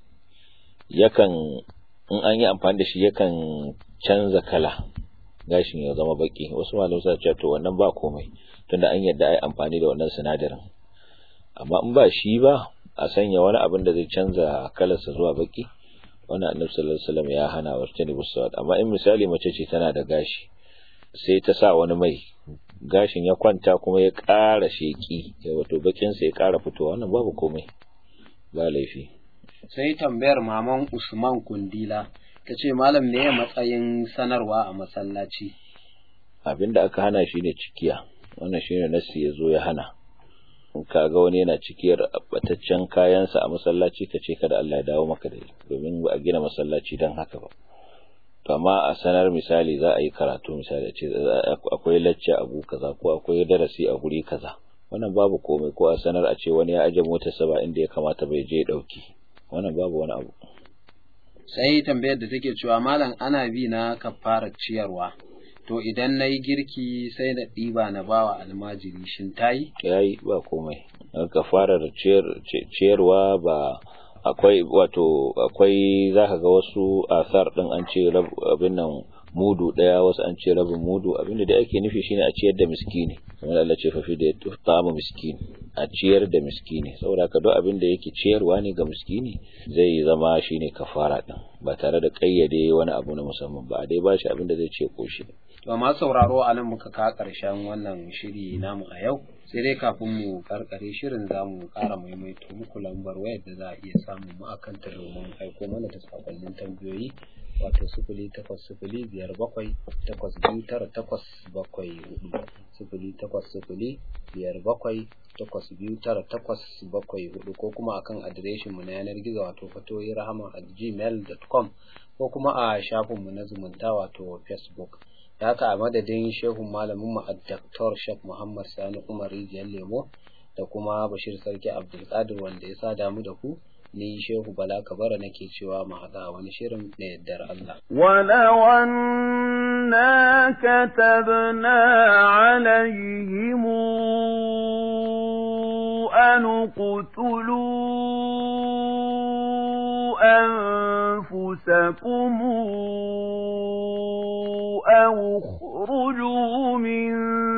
yakan in an yi amfani da shi yakan canza kala gashin ya zama baki wasu malamai suna cewa to wannan ba komai tunda an yadda ai amfani da wannan sinadarin amma in ba shi ba a sanya wani abin da zai canza kalarsa zuwa baki wannan annabi sallallahu alaihi wasallam ya hana wa tani busawat amma in misali mace ce tana da gashi sai ta sa wani mai gashin ya kwanta kuma ya ƙara sheki wato bakin sa ya ƙara fitowa wannan babu komai ba laifi sai tambayar maman Usman Kundila ta ce malam ne matsayin sanarwa a masallaci abinda aka hana shi ne cikiya wannan shine nasi ya zo ya hana in kaga wani yana cikiyar bataccen kayansa a masallaci ka ce kada Allah ya dawo maka da domin ba a gina masallaci don haka ba to amma a sanar misali za a yi karatu misali ce akwai lacce a gu kaza ko akwai darasi a guri kaza wannan babu komai ko a sanar a ce wani ya aje motarsa ba inda ya kamata bai je dauki wannan babu wani abu sai tambayar da take cewa malam ana bi na kafarar ciyarwa to idan na yi girki sai na ɗiba na bawa almajiri shin tayi yayi ba komai kafarar ciyarwa ba akwai wato akwai zaka ga wasu asar din an ce abin nan mudu daya wasu an ce rabin mudu abinda da ake nufi shine a ciyar da miskini kamar Allah ce fa fi da ta'amu miskini a ciyar da miskini saboda ka duk abin da yake ciyarwa ne ga miskini zai zama shine kafara din ba tare da kayyade wani abu na musamman ba dai ba shi abin da zai ce koshi to ma sauraro a nan muka ka karshen wannan shiri namu a yau sai dai kafin mu karkare shirin za mu kara maimaito muku lambar wayar da za a iya samun mu akan ta domin aiko mana da sakonnin tambayoyi wato sifili takwas sifili biyar bakwai takwas biyu tara takwas bakwai hudu sifili takwas sifili biyar bakwai takwas biyu tara takwas bakwai hudu ko kuma akan adireshin mu na yanar gizo wato fatoyi rahama at gmail.com ko kuma a shafin mu na zumunta wato facebook da haka a madadin shehun malamin mu Dr. Sheikh Muhammad Sani Umar Rijiyar Lemo da kuma Bashir Sarki Abdulkadir wanda ya sa damu da ku ni shehu bala kabara nake cewa mu haɗa wani shirin da yaddar Allah. ولو أنا كتبنا عليهم أن اقتلوا أنفسكم أو اخرجوا من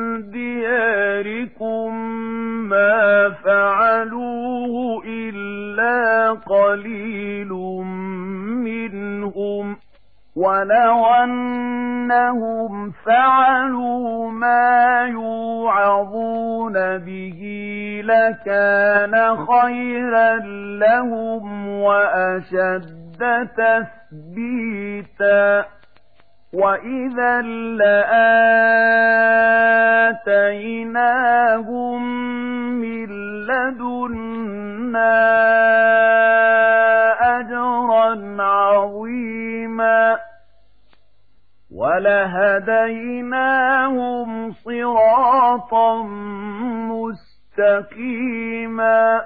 دياركم ما فعلوه إلا قليل منهم ولو أنهم فعلوا ما يوعظون به لكان خيرا لهم وأشد تثبيتا وإذا لآتيناهم من لدنا أجرا عظيما ولهديناهم صراطا مستقيما